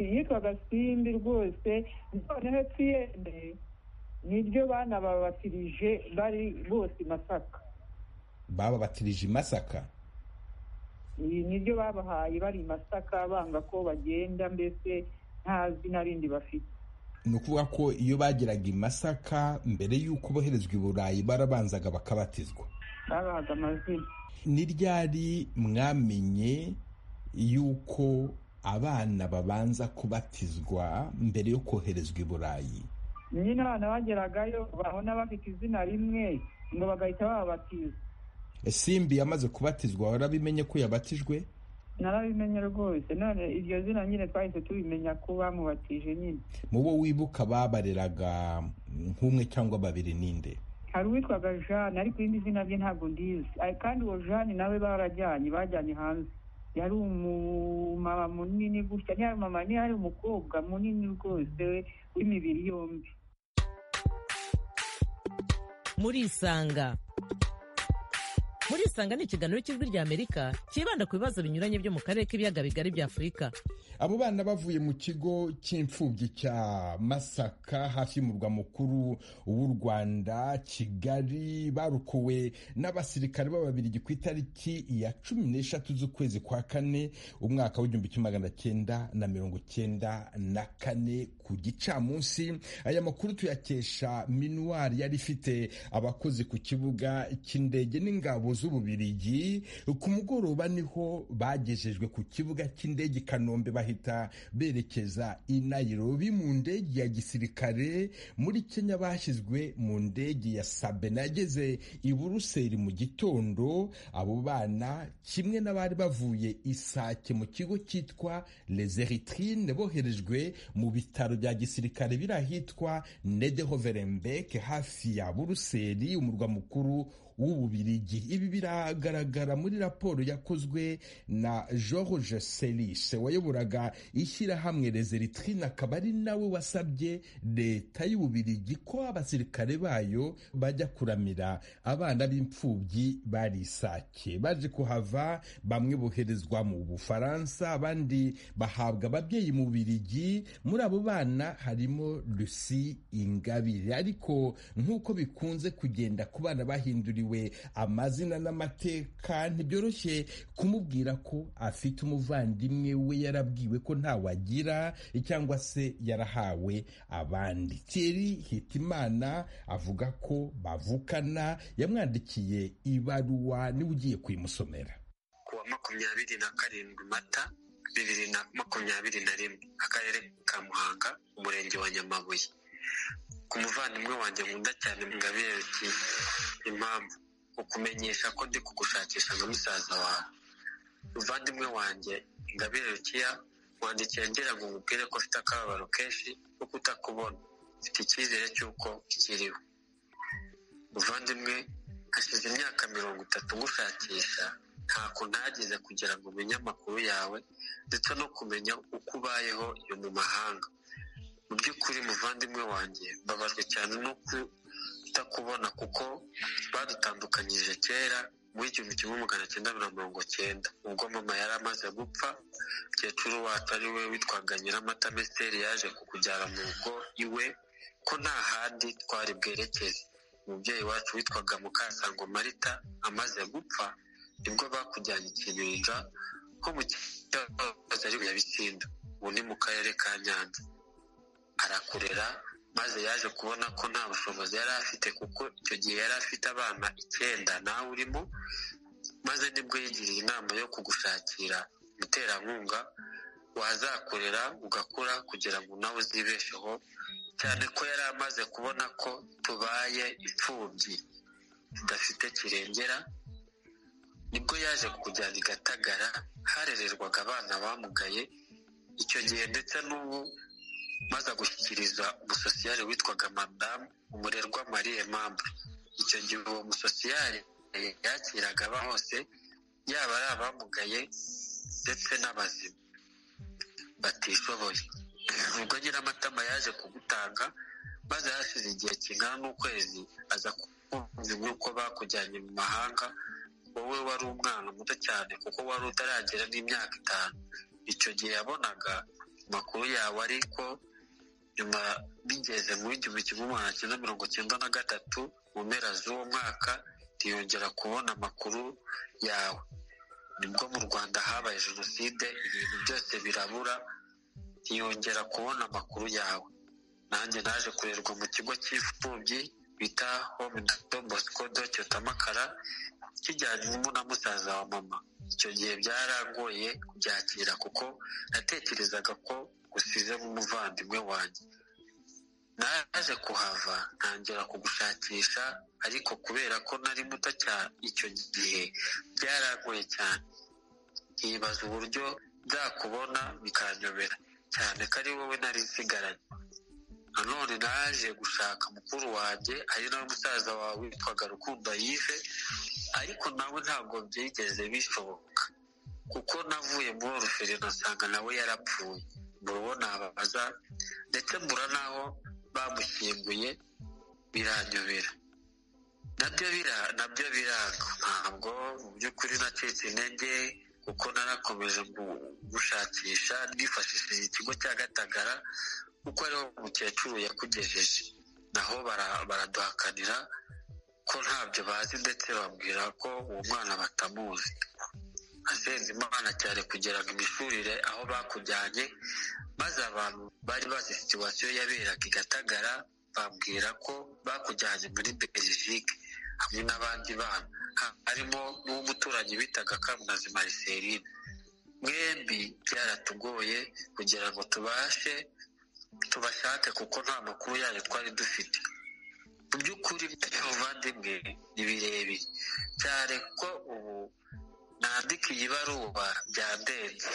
yitwaga simbi rwose noneho tiyende niryo bana babatirije bari bose i masaka bababatirije i masaka Ibi niryo babahaye bari i masaka banga ko bagenda mbese nta zina rindi bafite ni ukuvuga ko iyo bageraga i masaka mbere y'uko boherezwa i burayi barabanzaga bakabatizwa babahaga amazina ni ryari mwamenye y'uko abana babanza kubatizwa mbere yo koherezwa i burayi nyine abana bageragayo babona bafite izina rimwe ngo bagahita bababatiza simbi yamaze kubatizwa warabimenye ko yabatijwe narabimenye rwose none iryo zina nyine twahise tubimenya ko bamubatije nyine mu bo wibuka babareraga nk'umwe cyangwa babiri ninde hari uwitwaga jeanne ariko irindi zina rye ntabwo ndizi Ay- kandi uwo jeanne nawe barajyanye bajyanye hanze yari umumama munini gutya ntiyari mama ntiyari umukobwa munini rwose w'imibiri yombi murisanga murisanga ni ikiganiro cy'ijwi ry'amerika cyibanda ku bibazo binyuranye byo mu karere k'ibiyaga bigari bya afurika abo bana bavuye mu kigo cy'imfubyi cya masaka hafi y'umurwa mukuru w'u rwanda kigali barukuwe n'abasirikare b'ababirigi ku itariki ya cumi n'eshatu z'ukwezi kwa kane umwaka w'igihumbi kimwe magana cyenda na mirongo cyenda na kane ku gicamunsi aya makuru tuyakesha minuwari yari ifite abakozi ku kibuga cy'indege n'ingabo z'ububirigi ku mugoroba niho bagejejwe ku kibuga cy'indege i kanombe bahita berekeza i Nairobi mu ndege ya gisirikare muri Kenya bashyizwe mu ndege ya Sabena yageze i Buruseli mu gitondo abo bana kimwe n'abari bavuye isake mu kigo cyitwa Les Eritrines boherejwe mu bitaro bya gisirikare biri ahitwa Nederhoverenbeck hafi ya Buruseli umurwa mukuru w'ububirigi ibi biragaragara muri raporo yakozwe na george selis wayoboraga ishyirahamwe rezeritrine akaba ari nawe wasabye leta y'ububirigi ko abasirikare bayo bajya kuramira abana b'imfubyi bari isake baje kuhava bamwe boherezwa mu bufaransa abandi bahabwa ababyeyi mu bubirigi muri abo bana harimo lucy ingabire ariko nk'uko bikunze kugenda ku bana bahinduriwe we amazina n'amateka ntibyoroshye kumubwira ko afite umuvandimwe we yarabwiwe ko ntawe agira cyangwa se yarahawe abandi Thierry hitimana avuga ko bavukana yamwandikiye ibaruwa niwe ugiye kuyimusomera kuwa makumyabiri na karindwi mata bibiri na makumyabiri na rimwe akarere ka muhanga umurenge wa nyamabuye ku muvandimwe wanjye nkunda cyane ngabereke impamvu ukumenyesha ko ndi kugushakisha nka musaza wawe muvandimwe wanjye ngaberekeya wandikiye ngira ngo nkubwire ko ufite akababaro kenshi ko kutakubona mfite icyizere cy'uko kiriho muvandimwe hashize imyaka mirongo itatu ngushakisha ntako ntagize kugira ngo umenye amakuru yawe ndetse no kumenya uko ubayeho iyo mu mahanga mu by'ukuri muvandimwe wanjye mbabajwe cyane no kutakubona kuko badutandukanyije kera mu igihumbi kimwe magana cyenda na mirongo cyenda ubwo mama yari amaze gupfa mukecuru wacu ari we witwaga nyiramata mesiteri yaje kukujyana mu rugo iwe ko nta handi twari bwerekeze umubyeyi wacu witwaga mukasango marita amaze gupfa nibwo bakujyanye ikibinja ko mu kibazo ari nyabisinda ubu ni mu karere ka nyanza arakurera maze yaje kubona ko nta bushobozi yari afite kuko icyo gihe yari afite abana icyenda nawe urimo maze nibwo yigiriye inama yo kugushakira umuterankunga wazakorera ugakura kugira ngo nawe uzibesheho cyane ko yari amaze kubona ko tubaye imfubyi zidafite kirengera nibwo yaje kujyana i gatagara harererwaga abana bamugaye icyo gihe ndetse n'ubu maze gushyikiriza umusosiyari witwaga madamu umurerwa marie mambre icyo gihe uwo musosiyari yakiraga aba hose yaba ari abamugaye ndetse n'abazima batishoboye ubwo nyiramatama yaje kugutanga maze hashize igihe kingana n'ukwezi aza kumva nk'uko bakujyanye mu mahanga wowe wari umwana muto cyane kuko wari utaragera n'imyaka itanu icyo gihe yabonaga amakuru yawe ariko nyuma bigeze mu igihumbi kimwe magana cyenda mirongo cyenda na gatatu mu mpera z'uwo mwaka ntiyongera kubona amakuru yawe nibwo mu rwanda habaye jenoside ibintu byose birabura ntiyongera kubona amakuru yawe nanjye naje kurerwa mu kigo cy'imfubyi bita home do bosco do cyotamakara kijyanyemo na musaza wa mama icyo gihe byarangoye kubyakira kuko natekerezaga ko gusize nk'umuvandimwe wanjye naje kuhava ntangira kugushakisha ariko kubera ko nari muto cyane icyo gihe byarangoye cyane yibaza uburyo byakubona bikanyobera cyane ko ari wowe nari nsigaranye nanone naje gushaka mukuru wanjye ari nawe musaza wawe witwaga rukundo yive ariko nawe ntabwo byigeze bishoboka kuko navuye muri oruferi nasanga nawe yarapfuye murabona ababaza ndetse mbura n'aho bamushyinguye biranyobera nabyo bira nabyo biranga ntabwo mu by'ukuri nacitse intege kuko narakomeje gushakisha nifashishije ikigo cya gatagara kuko ariho umukecuru yakugejeje naho baraduhakanira ko ntabyo bazi ndetse babwira ko uwo mwana batamuzi asenze imana cyane kugira ngo imishurire aho bakujyanye maze abantu bari bazi situwasiyo yaberaga i gatagara bambwira ko bakujyanye muri belgique hamwe n'abandi bana harimo n'umuturanyi bitaga kamunazi mariserine mwembi byaratugoye kugira ngo tubashe tubashake kuko nta makuru yayo twari dufite mu by'ukuri ubuvandimwe ni birebire cyane ko ubu nandika iyi baruwa byandenze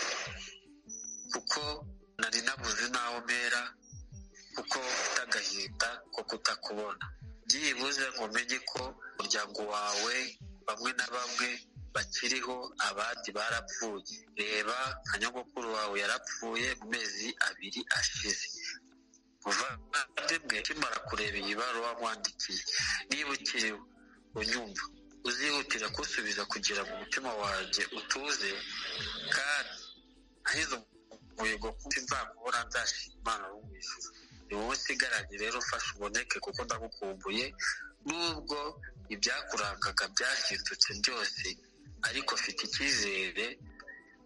kuko nari nabuze n'aho mpera kuko ufite agahinda ko kutakubona byibuze ngo umenye ko umuryango wawe bamwe na bamwe bakiriho abandi barapfuye reba nka nyogokuru wawe yarapfuye mu mezi abiri ashize muvandimwe ukimara kureba iyi baruwa wandikiye niba ukiriho unyumva uzihutira kusubiza kugira ngo umutima wanjye utuze kandi ahize umuhigo kuko nzakubona ndashima imana wo mu ijuru ni wowe usigaranye rero ufashe uboneke kuko ndagukumbuye nubwo ibyakurangaga byahindutse byose ariko mfite icyizere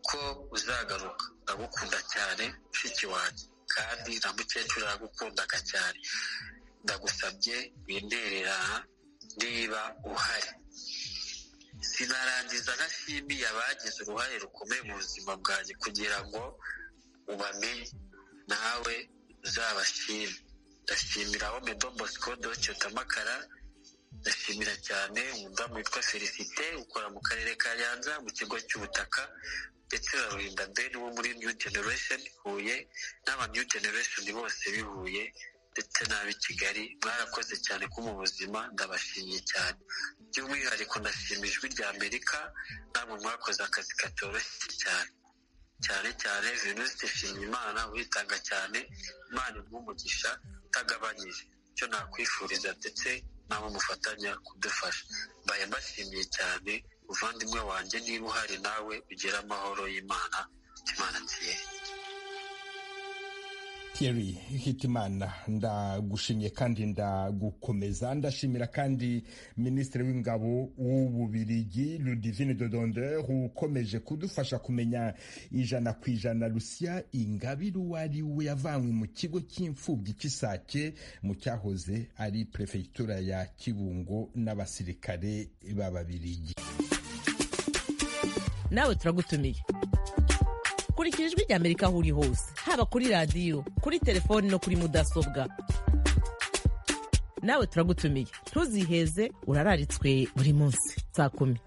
ko uzagaruka ndagukunda cyane mushiki wanjye kandi na mukecuru aragukundaga cyane ndagusabye winderera niba uhari sinarangiza ntashimiye abagize uruhare rukomeye mu buzima bwanjye kugira ngo ubamenye nawe uzabashime ndashimira aho medo bosco doce tamakara ndashimira cyane umudamu witwa felicite ukora mu karere ka nyanza mu kigo cy'ubutaka ndetse na ruhinda beni wo muri new generation huye n'aba new generation bose bihuye ndetse n'ab'i kigali mwarakoze cyane ko mu buzima ndabashimiye cyane by'umwihariko ndashima ijwi rya amerika namwe mwakoze akazi katoroshye cyane cyane cyane venuste nshimiyimana witanga cyane imana nk'umugisha utagabanyije icyo nakwifuriza ndetse nawe mufatanya kudufasha mbaye mbashimiye cyane muvandimwe wanjye niba uhari nawe ugira amahoro y'imana imana nziye Thierry Hitimana ndagushimye kandi ndagukomeza ndashimira kandi Minisitiri w'Ingabo w'Ububirigi Ludivine Dodonder ukomeje kudufasha kumenya ijana ku ijana Lucia Ingabire uwo ari we yavanywe mu kigo cy'imfubyi cy'Isake mu cyahoze ari Perefegitura ya Kibungo n'abasirikare b'Ababirigi nawe turagutumiye kurikira ijwi rya amerika aho uri hose haba kuri radiyo kuri telefoni no kuri mudasobwa nawe turagutumiye ntuziheze urararitswe buri munsi saa kumi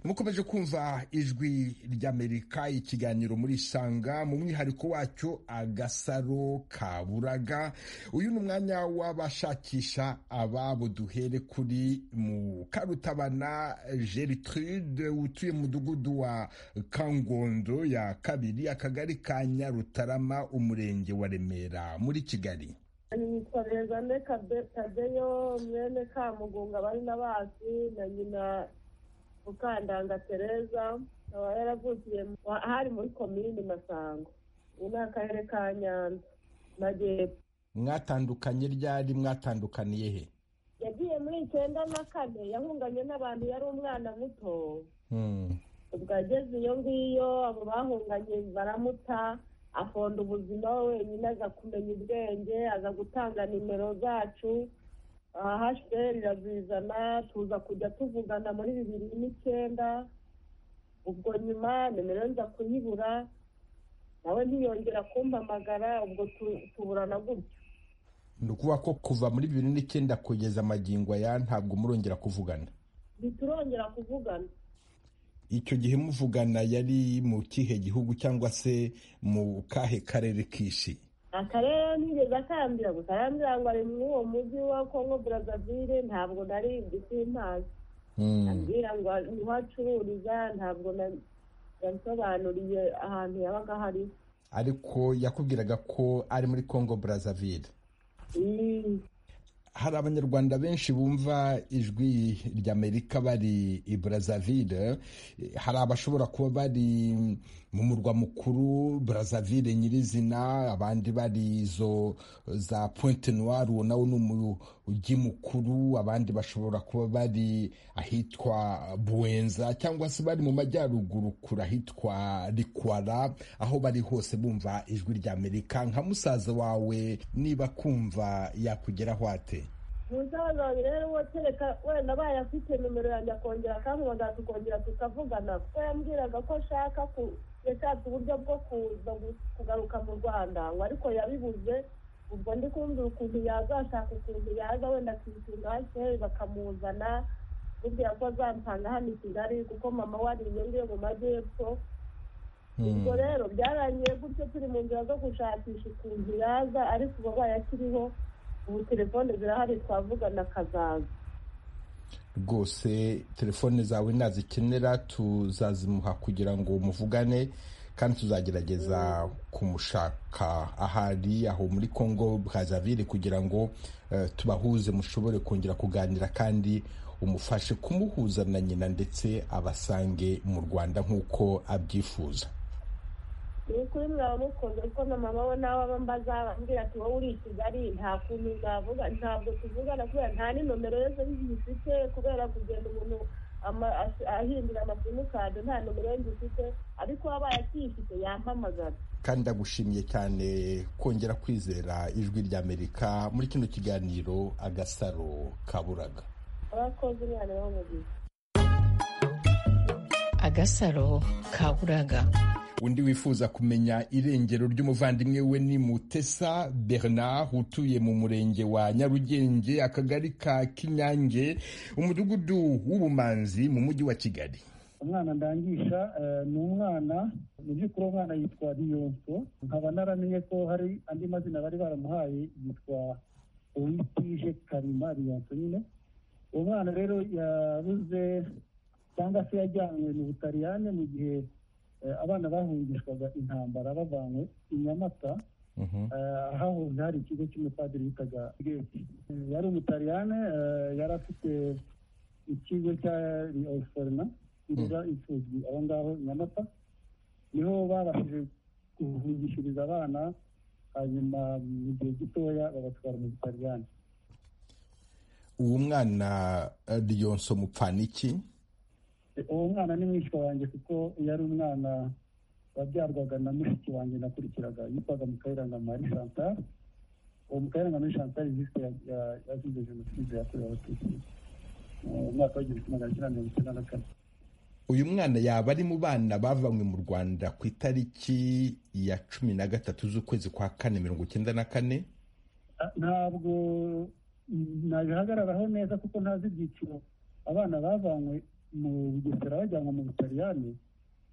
mukomeje kumva ijwi ry'amerika ikiganiro muri isanga mu mwihariko wacyo agasaro kaburaga uyu ni umwanya w'abashakisha ababo duhere kuri mu karutabana gertrude utuye mu mudugudu wa kangondo ya kabiri akagari ka nyarutarama umurenge wa remera muri kigali nitwa rezane kadeyo mwene kamugunga bari na basi na nyina mukandanga tereza akaba yaravukiye ahari muri komini masango ubu ni akarere ka nyanza majyepfo mwatandukanye ryari mwatandukaniye he yagiye muri icyenda na kane yahunganye n'abantu yari umwana muto ubwo ageze iyo ngiyo abo bahunganye baramuta afonda ubuzima we wenyine aza kumenya ubwenge aza gutanga nimero zacu ahasheri irazizana tuza kujya tuvugana muri bibiri n'icyenda ubwo nyuma nimero nza kuyibura nawe ntiyongera kumpamagara ubwo tuburana gutyo ni ukuvuga ko kuva muri bibiri n'icyenda kugeza amagingo aya ntabwo murongera kuvugana biturongera kuvugana icyo gihe muvugana yari mu kihe gihugu cyangwa se mu kahe karere kishi akarere ntigeze akambira gusa arambwira ngo ari muri uwo mujyi wa kongo brazzaville ntabwo nari igisimbazi ambwira ngo niho acururiza ntabwo yansobanuriye ahantu yabaga hari ariko yakubwiraga ko ari muri kongo brazzaville hari abanyarwanda benshi bumva ijwi ry'amerika bari i brazzaville hari abashobora kuba bari mu murwa mukuru brazzaville nyirizina abandi bari izo za pointe noire uwo nawo ni umujyi mukuru abandi bashobora kuba bari ahitwa buwenza cyangwa se bari mu majyaruguru kure ahitwa rikwara aho bari hose bumva ijwi ry'amerika nka musaza wawe niba kumva yakugeraho ate umusaza rero uwo kereka wenda bayafite nimero yanjye akongera akampamagara tukongera tukavugana kuko yambwiraga ko ashaka yashatse uburyo bwo kuza kugaruka mu rwanda ngo ariko yabibuze ubwo ndi kumva ukuntu yaza ashaka ukuntu yaza wenda akitunga hakeye bakamuzana burya ko azampanga hano i kigali kuko mama we ari iyo mu majyepfo ubwo rero byarangiye gutyo turi mu nzira zo gushakisha ukuntu yaza ariko uba bayakiriho ubu telefone zirahari twavugana akazaza rwose telefone zawe nazikenera tuzazimuha kugira ngo muvugane kandi tuzagerageza kumushaka ahari aho muri congo brazaville kugira ngo tubahuze mushobore kongera kuganira kandi umufashe kumuhuza na nyina ndetse abasange mu rwanda nk'uko abyifuza ni ukuri mwaba mukunze kuko na mama we nawe aba mbaza bambwira ati wowe uri i kigali nta kuntu navuga ntabwo tuvugana kubera nta n'inomero yose zifite kubera kugenda umuntu ahindura amasimukadi nta nomero ye zifite ariko waba yakiyifite yampamagara kandi ndagushimiye cyane kongera kwizera ijwi ry'amerika muri kino kiganiro agasaro kaburaga abakozi umwana bamugize agasaro kaburaga undi wifuza kumenya irengero ry'umuvandimwe we ni mutesa bernard utuye mu murenge wa nyarugenge akagari ka kinyange umudugudu w'ubumanzi mu mujyi wa kigali umwana ndangisha ni umwana mu by'ukuri umwana yitwa riyonso nkaba naramenye ko hari andi mazina bari baramuhaye yitwa uwitije karima riyonso nyine uwo mwana rero yabuze cyangwa se yajyanywe mu butaliyane mu gihe abana bahungishwaga intambara bavanywe i nyamata hahoze hari ikigo cy'umupadiri bitaga geti yari umutariyane yari afite ikigo cya riyoforina kirera imfubyi aho ngaho i nyamata niho babashije guhungishiriza abana hanyuma mu gihe gitoya babatwara mu butariyane uwo mwana riyonso mupfaniki uwo mwana ni mwishywa wanjye kuko yari umwana wabyarwaga na mushiki wanjye nakurikiraga yitwaga mukayiranga mari chantal uwo mukayiranga mari chantal yiswe yazize jenoside yakorewe abatutsi mu mwaka w'igihumbi kimwe magana cyenda mirongo icyenda na kane uyu mwana yaba ari mu bana bavanywe mu rwanda ku itariki ya cumi na gatatu z'ukwezi kwa kane mirongo icyenda na kane ntabwo nabihagararaho neza kuko ntazi ibyiciro abana bavanywe mu bugesera bajyanwa mu butaliyani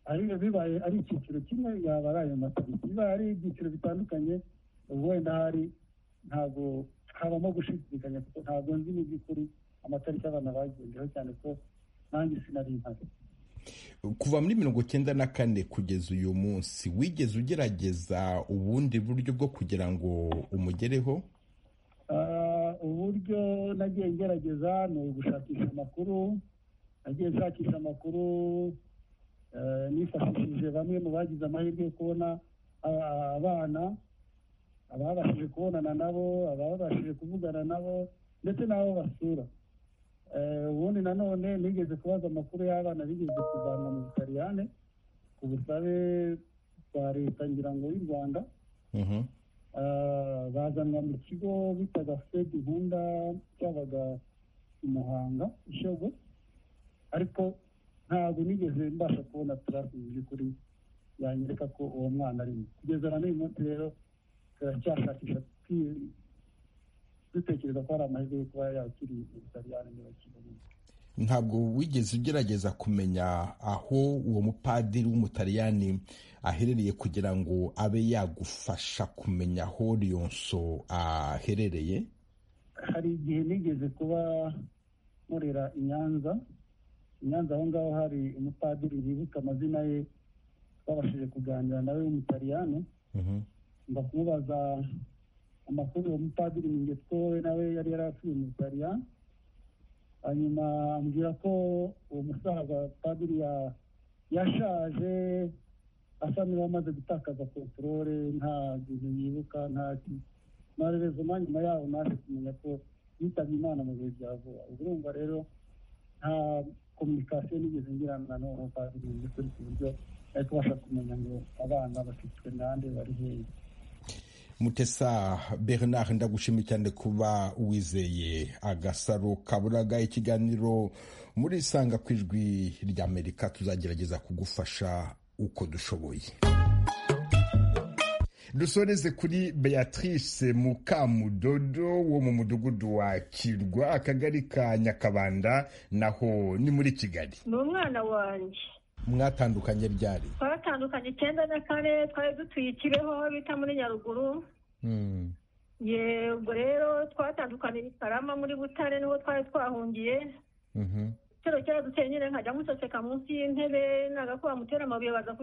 ariyo bibaye ari icyiciro kimwe yaba ari ayo matariki bibaye ari ibyiciro bitandukanye wenda hari ntabwo habamo gushidikanya kuko ntabwo nzi mu by'ukuri amatariki abana bagendeho cyane ko nanjye sinari mpari kuva muri mirongo icyenda na kane kugeza uyu munsi wigeze ugerageza ubundi buryo bwo kugira ngo umugereho uburyo nagiye ngerageza ni ugushakisha amakuru nagiye nshakisha amakuru nifashishije bamwe mu bagize amahirwe yo kubona abana ababashije kubonana nabo ababashije kuvugana nabo ndetse n'abo basura ubundi nanone nigeze kubaza amakuru y'abana bigeze kuvanwa mu butaliyane ku busabe bwa leta ngira ngo y'u rwanda bazanwa mu kigo bitaga fedi nkunda cyabaga i muhanga ishyogwe ariko ntabwo nigeze mbasha kubona tarasi mu by'ukuri yanyereka ko uwo mwana arimo kugeza na n'uyu munsi rero turacyashakisha dutekereza ko hari amahirwe yo kuba yakiri ubutaliyani ntibakibonemo ntabwo wigeze ugerageza kumenya aho uwo mupadiri w'umutaliyani aherereye kugira ngo abe yagufasha kumenya aho riyonso aherereye hari igihe nigeze kuba nkorera i nyanza i nyanza aho ngaho hari umupadiri wibuka amazina ye twabashije kuganira nawe w'umutaliyani kumubaza amakuru uwo mupadiri ni nge twowe nawe yari yarafite mu butaliyani hanyuma ambwira ko uwo musaza padiri yashaje asa n'uwamaze gutakaza kontorore nta gihe yibuka nta ntarerezoma nyuma yaho naje kumenya ko yitabye imana mu bihe bya vuba urumva rero nta kominikasiyo nigeze ngirana n'uwo padiri mu by'ukuri ku buryo ari kubasha kumenya ngo abana bafitwe nande bari hehe mutesa bernard ndagushimiye cyane kuba wizeye agasaro kaburaga ikiganiro muri isanga ku ijwi ry'amerika tuzagerageza kugufasha uko dushoboye dusoreze kuri beatrice mukamudodo wo mu mudugudu wa kirwa akagari ka nyakabanda naho ni muri kigali ni umwana wanjye mwatandukanye ryari twatandukanye icyenda na kane twari dutuye ikibeho bita muri nyaruguru yego rero twatandukanye karama muri butare niho twari twahungiye igitero cyaraduteye nyine nkajya museseka munsi y'intebe nagakuba mutera amabuye baza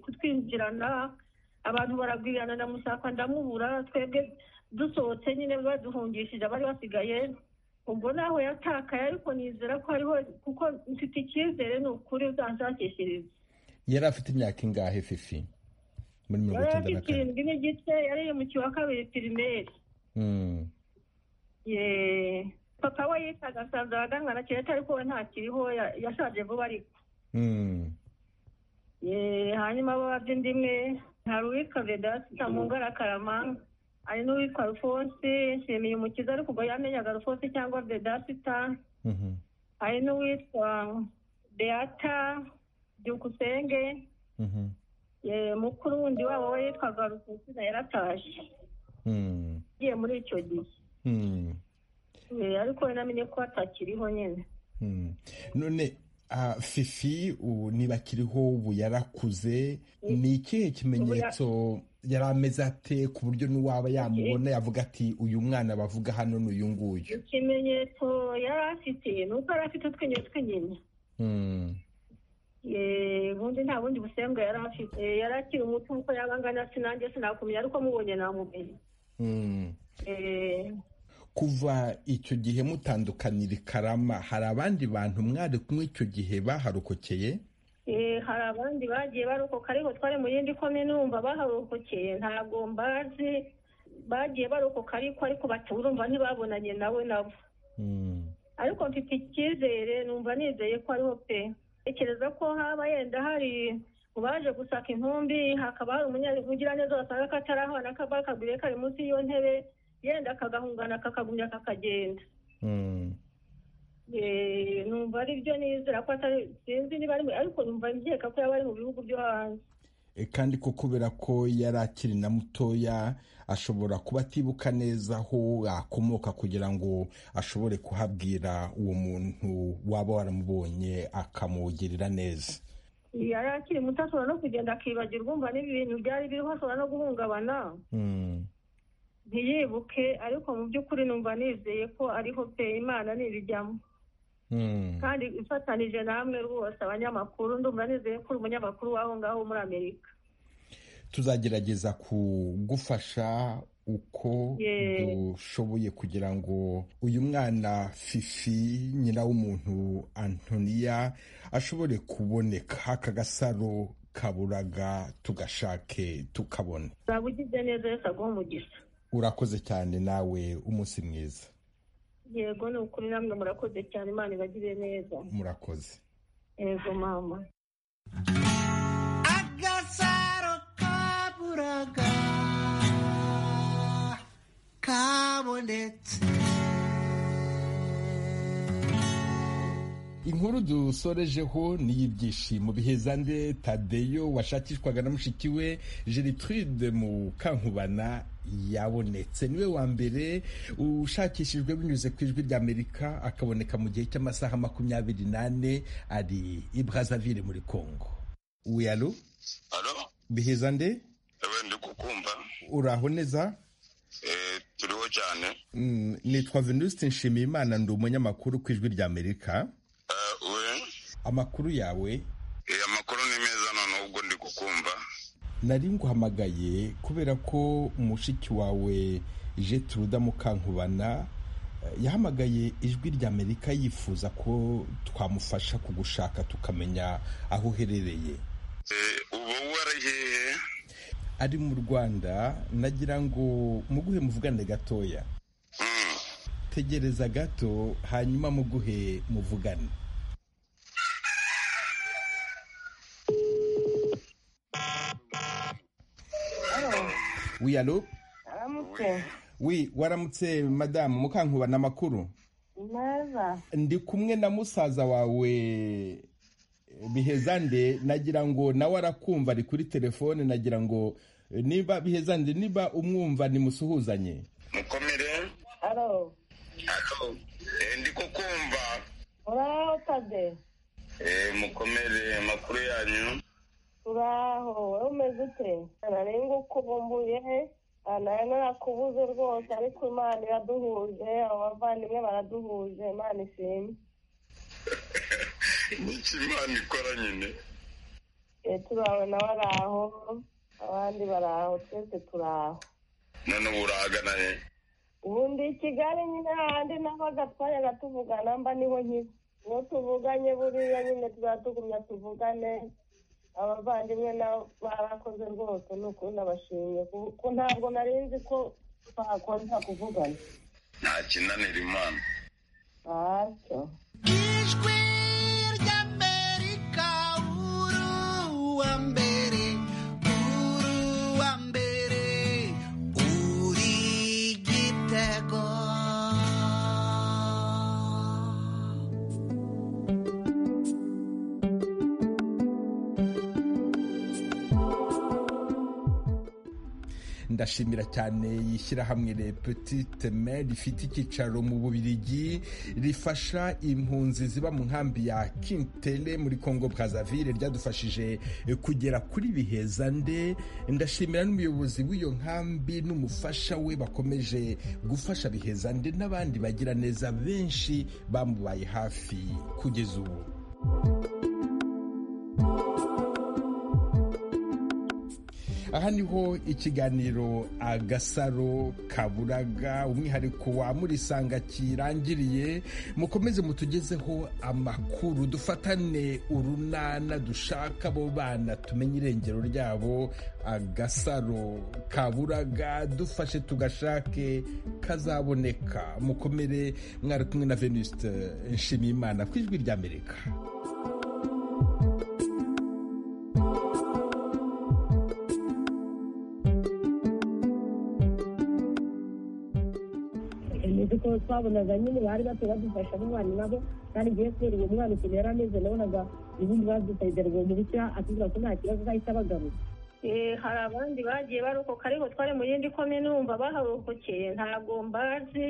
kutwinjirana abantu baragwirana na musaka ndamubura twebwe dusohotse nyine baduhungishije abari basigaye ubwo naho yatakaye ariko nizera ko hariho kuko mfite icyizere ni ukuri uzanshakishiriza yari afite imyaka ingahe fifi muri mirongo icyenda na kane irindwi n'igice yari yimukiwe wa kabiri pirimeri papa we yitaga asanzwe abaganga na kereta ariko we ntakiriho yashaje vuba ariko hanyuma ababye indi imwe hari uwitwa vedasi ntamungara karamanga hari n'uwitwa rufonsi nshimiye umukiza ariko ubwo yamenyaga rufonsi cyangwa bedasita hari n'uwitwa beata byukusenge mukuru wundi wabo we yitwaga rufonsi na yaratashye agiye muri icyo gihe ariko we namenye ko atakiriho nyine none fifi ubu niba akiriho ubu yarakuze ni ikihe kimenyetso yari ameze ate ku buryo n'uwaba yamubona yavuga ati uyu mwana bavuga hano ni uyu nguyu ikimenyetso yari afite ni uko yari afite utwinyo tw'inyinya ubundi nta bundi busembwa yari afite yari akiri umuti nk'uko yaba angana sinange sinakumenya ariko mubonye namumenye kuva icyo gihe mutandukanira i karama hari abandi bantu mwari kumwe icyo gihe baharokokeye hari abandi bagiye barokoka ariko twari mu yindi kome numva baharokokeye ntabwo mbazi bagiye barokoka ariko ariko baturumva ntibabonanye nawe nabo ariko mfite icyizere numva nizeye ko ariho pe tekereza ko haba yenda hari mu baje gusaka intumbi hakaba hari umunyabugiraneza wasanga katarahana kaba kaguriye kari munsi y'iyo ntebe yenda akagahungana kakagumya kakagenda numva ari byo nizera ko atari sinzi niba ari ariko numva nkeka ko yaba ari mu bihugu byo hanze kandi ko kubera ko yari akiri na mutoya ashobora kuba atibuka neza aho akomoka kugira ngo ashobore kuhabwira uwo muntu waba waramubonye akamugirira neza yari akiri muto ashobora no kugenda akibagirwa umva n'ibintu byari biriho ashobora no guhungabana ntiyibuke ariko mu by'ukuri numva nizeye ko ariho pe imana ntibijyamo kandi ifatanije namwe rwose abanyamakuru ndumva nizeye ko uri umunyamakuru w'aho ngaho muri amerika tuzagerageza kugufasha uko dushoboye kugira ngo uyu mwana fifi nyina w'umuntu antoniya ashobore kuboneka aka gasaro kaburaga tugashake tukabona waba ugize neza yose aguha umugisha urakoze cyane nawe umunsi mwiza yego ni ukuri namwe murakoze cyane imana ibagire neza murakoze yego mama agasaro kaburaga kabonetse inkuru dusorejeho ni iy'ibyishimo bihezande tadeyo washakishwaga na mushiki we gertrude mu kankubana yabonetse niwe wa mbere ushakishijwe binyuze ku ijwi ry'amerika akaboneka mu gihe cy'amasaha makumyabiri n'ane ari i brazaville muri congo wiyalo bihezande ndi kukumva uraho neza turiho cyane nitwa venuste nshimiyimana ndi umunyamakuru ku ijwi ry'amerika amakuru yawe amakuru ni meza noneho ubwo ndi kukumva nari nguhamagaye kubera ko mushiki wawe jeturuda mukankubana yahamagaye ijwi ry'amerika yifuza ko twamufasha kugushaka tukamenya aho uherereye ubu waragiye ari mu rwanda nagira ngo muguhe muvugane gatoya tegereza gato hanyuma muguhe muvugane wi alo wi waramutse madamu mukankubana amakuru neza ndi kumwe na musaza wawe bihezande nagira ngo nawe arakumva ari kuri telefone nagira ngo niba bihezande niba umwumva nimusuhuzanye mukomere alo ndi kukumva uraho tade mukomere amakuru yanyu turaho wowe umeze ute ntarengwa ukubumbuye nari narakubuze rwose ariko imana iraduhuje abo bavandimwe baraduhuje imana ishimwe nicyo imana ikora nyine turawe nawe ari aho abandi bari aho twese turi aho none ubu urahagana he ubu ndi i kigali nyine hahandi naho agatwanya gatuvugana mba niho nyine niho tuvuganye buriya nyine tuzatugumya tuvugane abavandimwe nabo barakoze rwose ni ukuri nabashimye kuko ntabwo nari nzi ko twakongera kuvugana nta kinanira imana ntacyo ijwi ry'amerika uruwa mbere uruwa mbere uri igitego ndashimira cyane yishyirahamwe le petite main rifite icyicaro mu bubirigi rifasha impunzi ziba mu nkambi ya kintele muri congo brazaville ryadufashije kugera kuri bihezande ndashimira n'umuyobozi w'iyo nkambi n'umufasha we bakomeje gufasha bihezande n'abandi bagira neza benshi bamubaye hafi kugeza ubu aha niho ikiganiro agasaro kaburaga umwihariko wa murisanga kirangiriye mukomeze mutugezeho amakuru dufatane urunana dushaka abo bana tumenye irengero ryabo agasaro kaburaga dufashe tugashake kazaboneka mukomere mwari kumwe na venuste nshimiyimana ku ijwi ry'amerika ko twabonaga nyine bari bato badufasha n'abana nabo kandi ngiye kubera uwo mwana ukuntu yari ameze nabonaga ubundi badusabye ngo mu bitya atubwira ko nta kibazo uzahita bagaruka hari abandi bagiye barokoka ariko twari mu yindi komine wumva baharokokeye ntabwo mbazi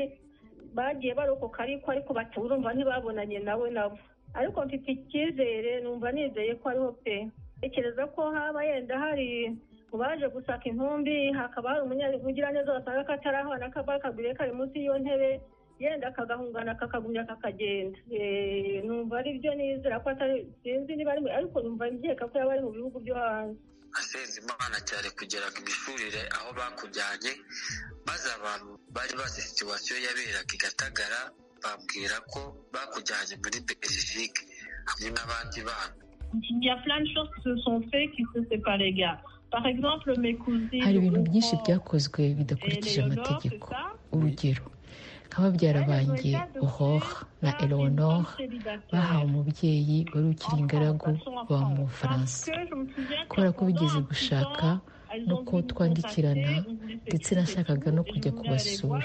bagiye barokoka ariko ariko urumva ntibabonanye nawe nabo ariko mfite icyizere numva nizeye ko ariho pe tekereza ko haba yenda hari baje gusaka intumbi hakaba hari umunyabivugira neza wasanga ko atari aho n'akaba kaguriye kari munsi y'iyo ntebe yenda akagahungana kakagumya kakagenda numva ari byo nizera ko atari sinzi niba ari ariko numva nkeka ko yaba ari mu bihugu byo hanze asenze imana cyane kugera ku mishurire aho bakujyanye maze abantu bari bazi situwasiyo yaberaga i gatagara bambwira ko bakujyanye muri belgique hamwe n'abandi bana Il y a plein de choses qui se sont faites qui ne c'est pas les gars. hari ibintu byinshi byakozwe bidakurikije amategeko urugero nk'ababyara banjye ohoha na eleonore bahawe umubyeyi wari ukiri ingaragu baba mu bufaransa kubera ko bigeze gushaka no ko twandikirana ndetse nashakaga no kujya kubasura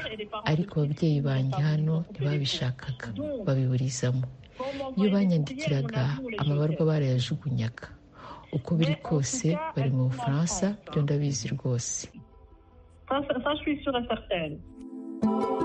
ariko ababyeyi banjye hano ntibabishakaga babiburizamo iyo banyandikiraga amabarwa barayajugunyaga uko biri kose bari mu bufaransa byo ndabizi rwose Ça, ça, ça, je suis sûre et certaine.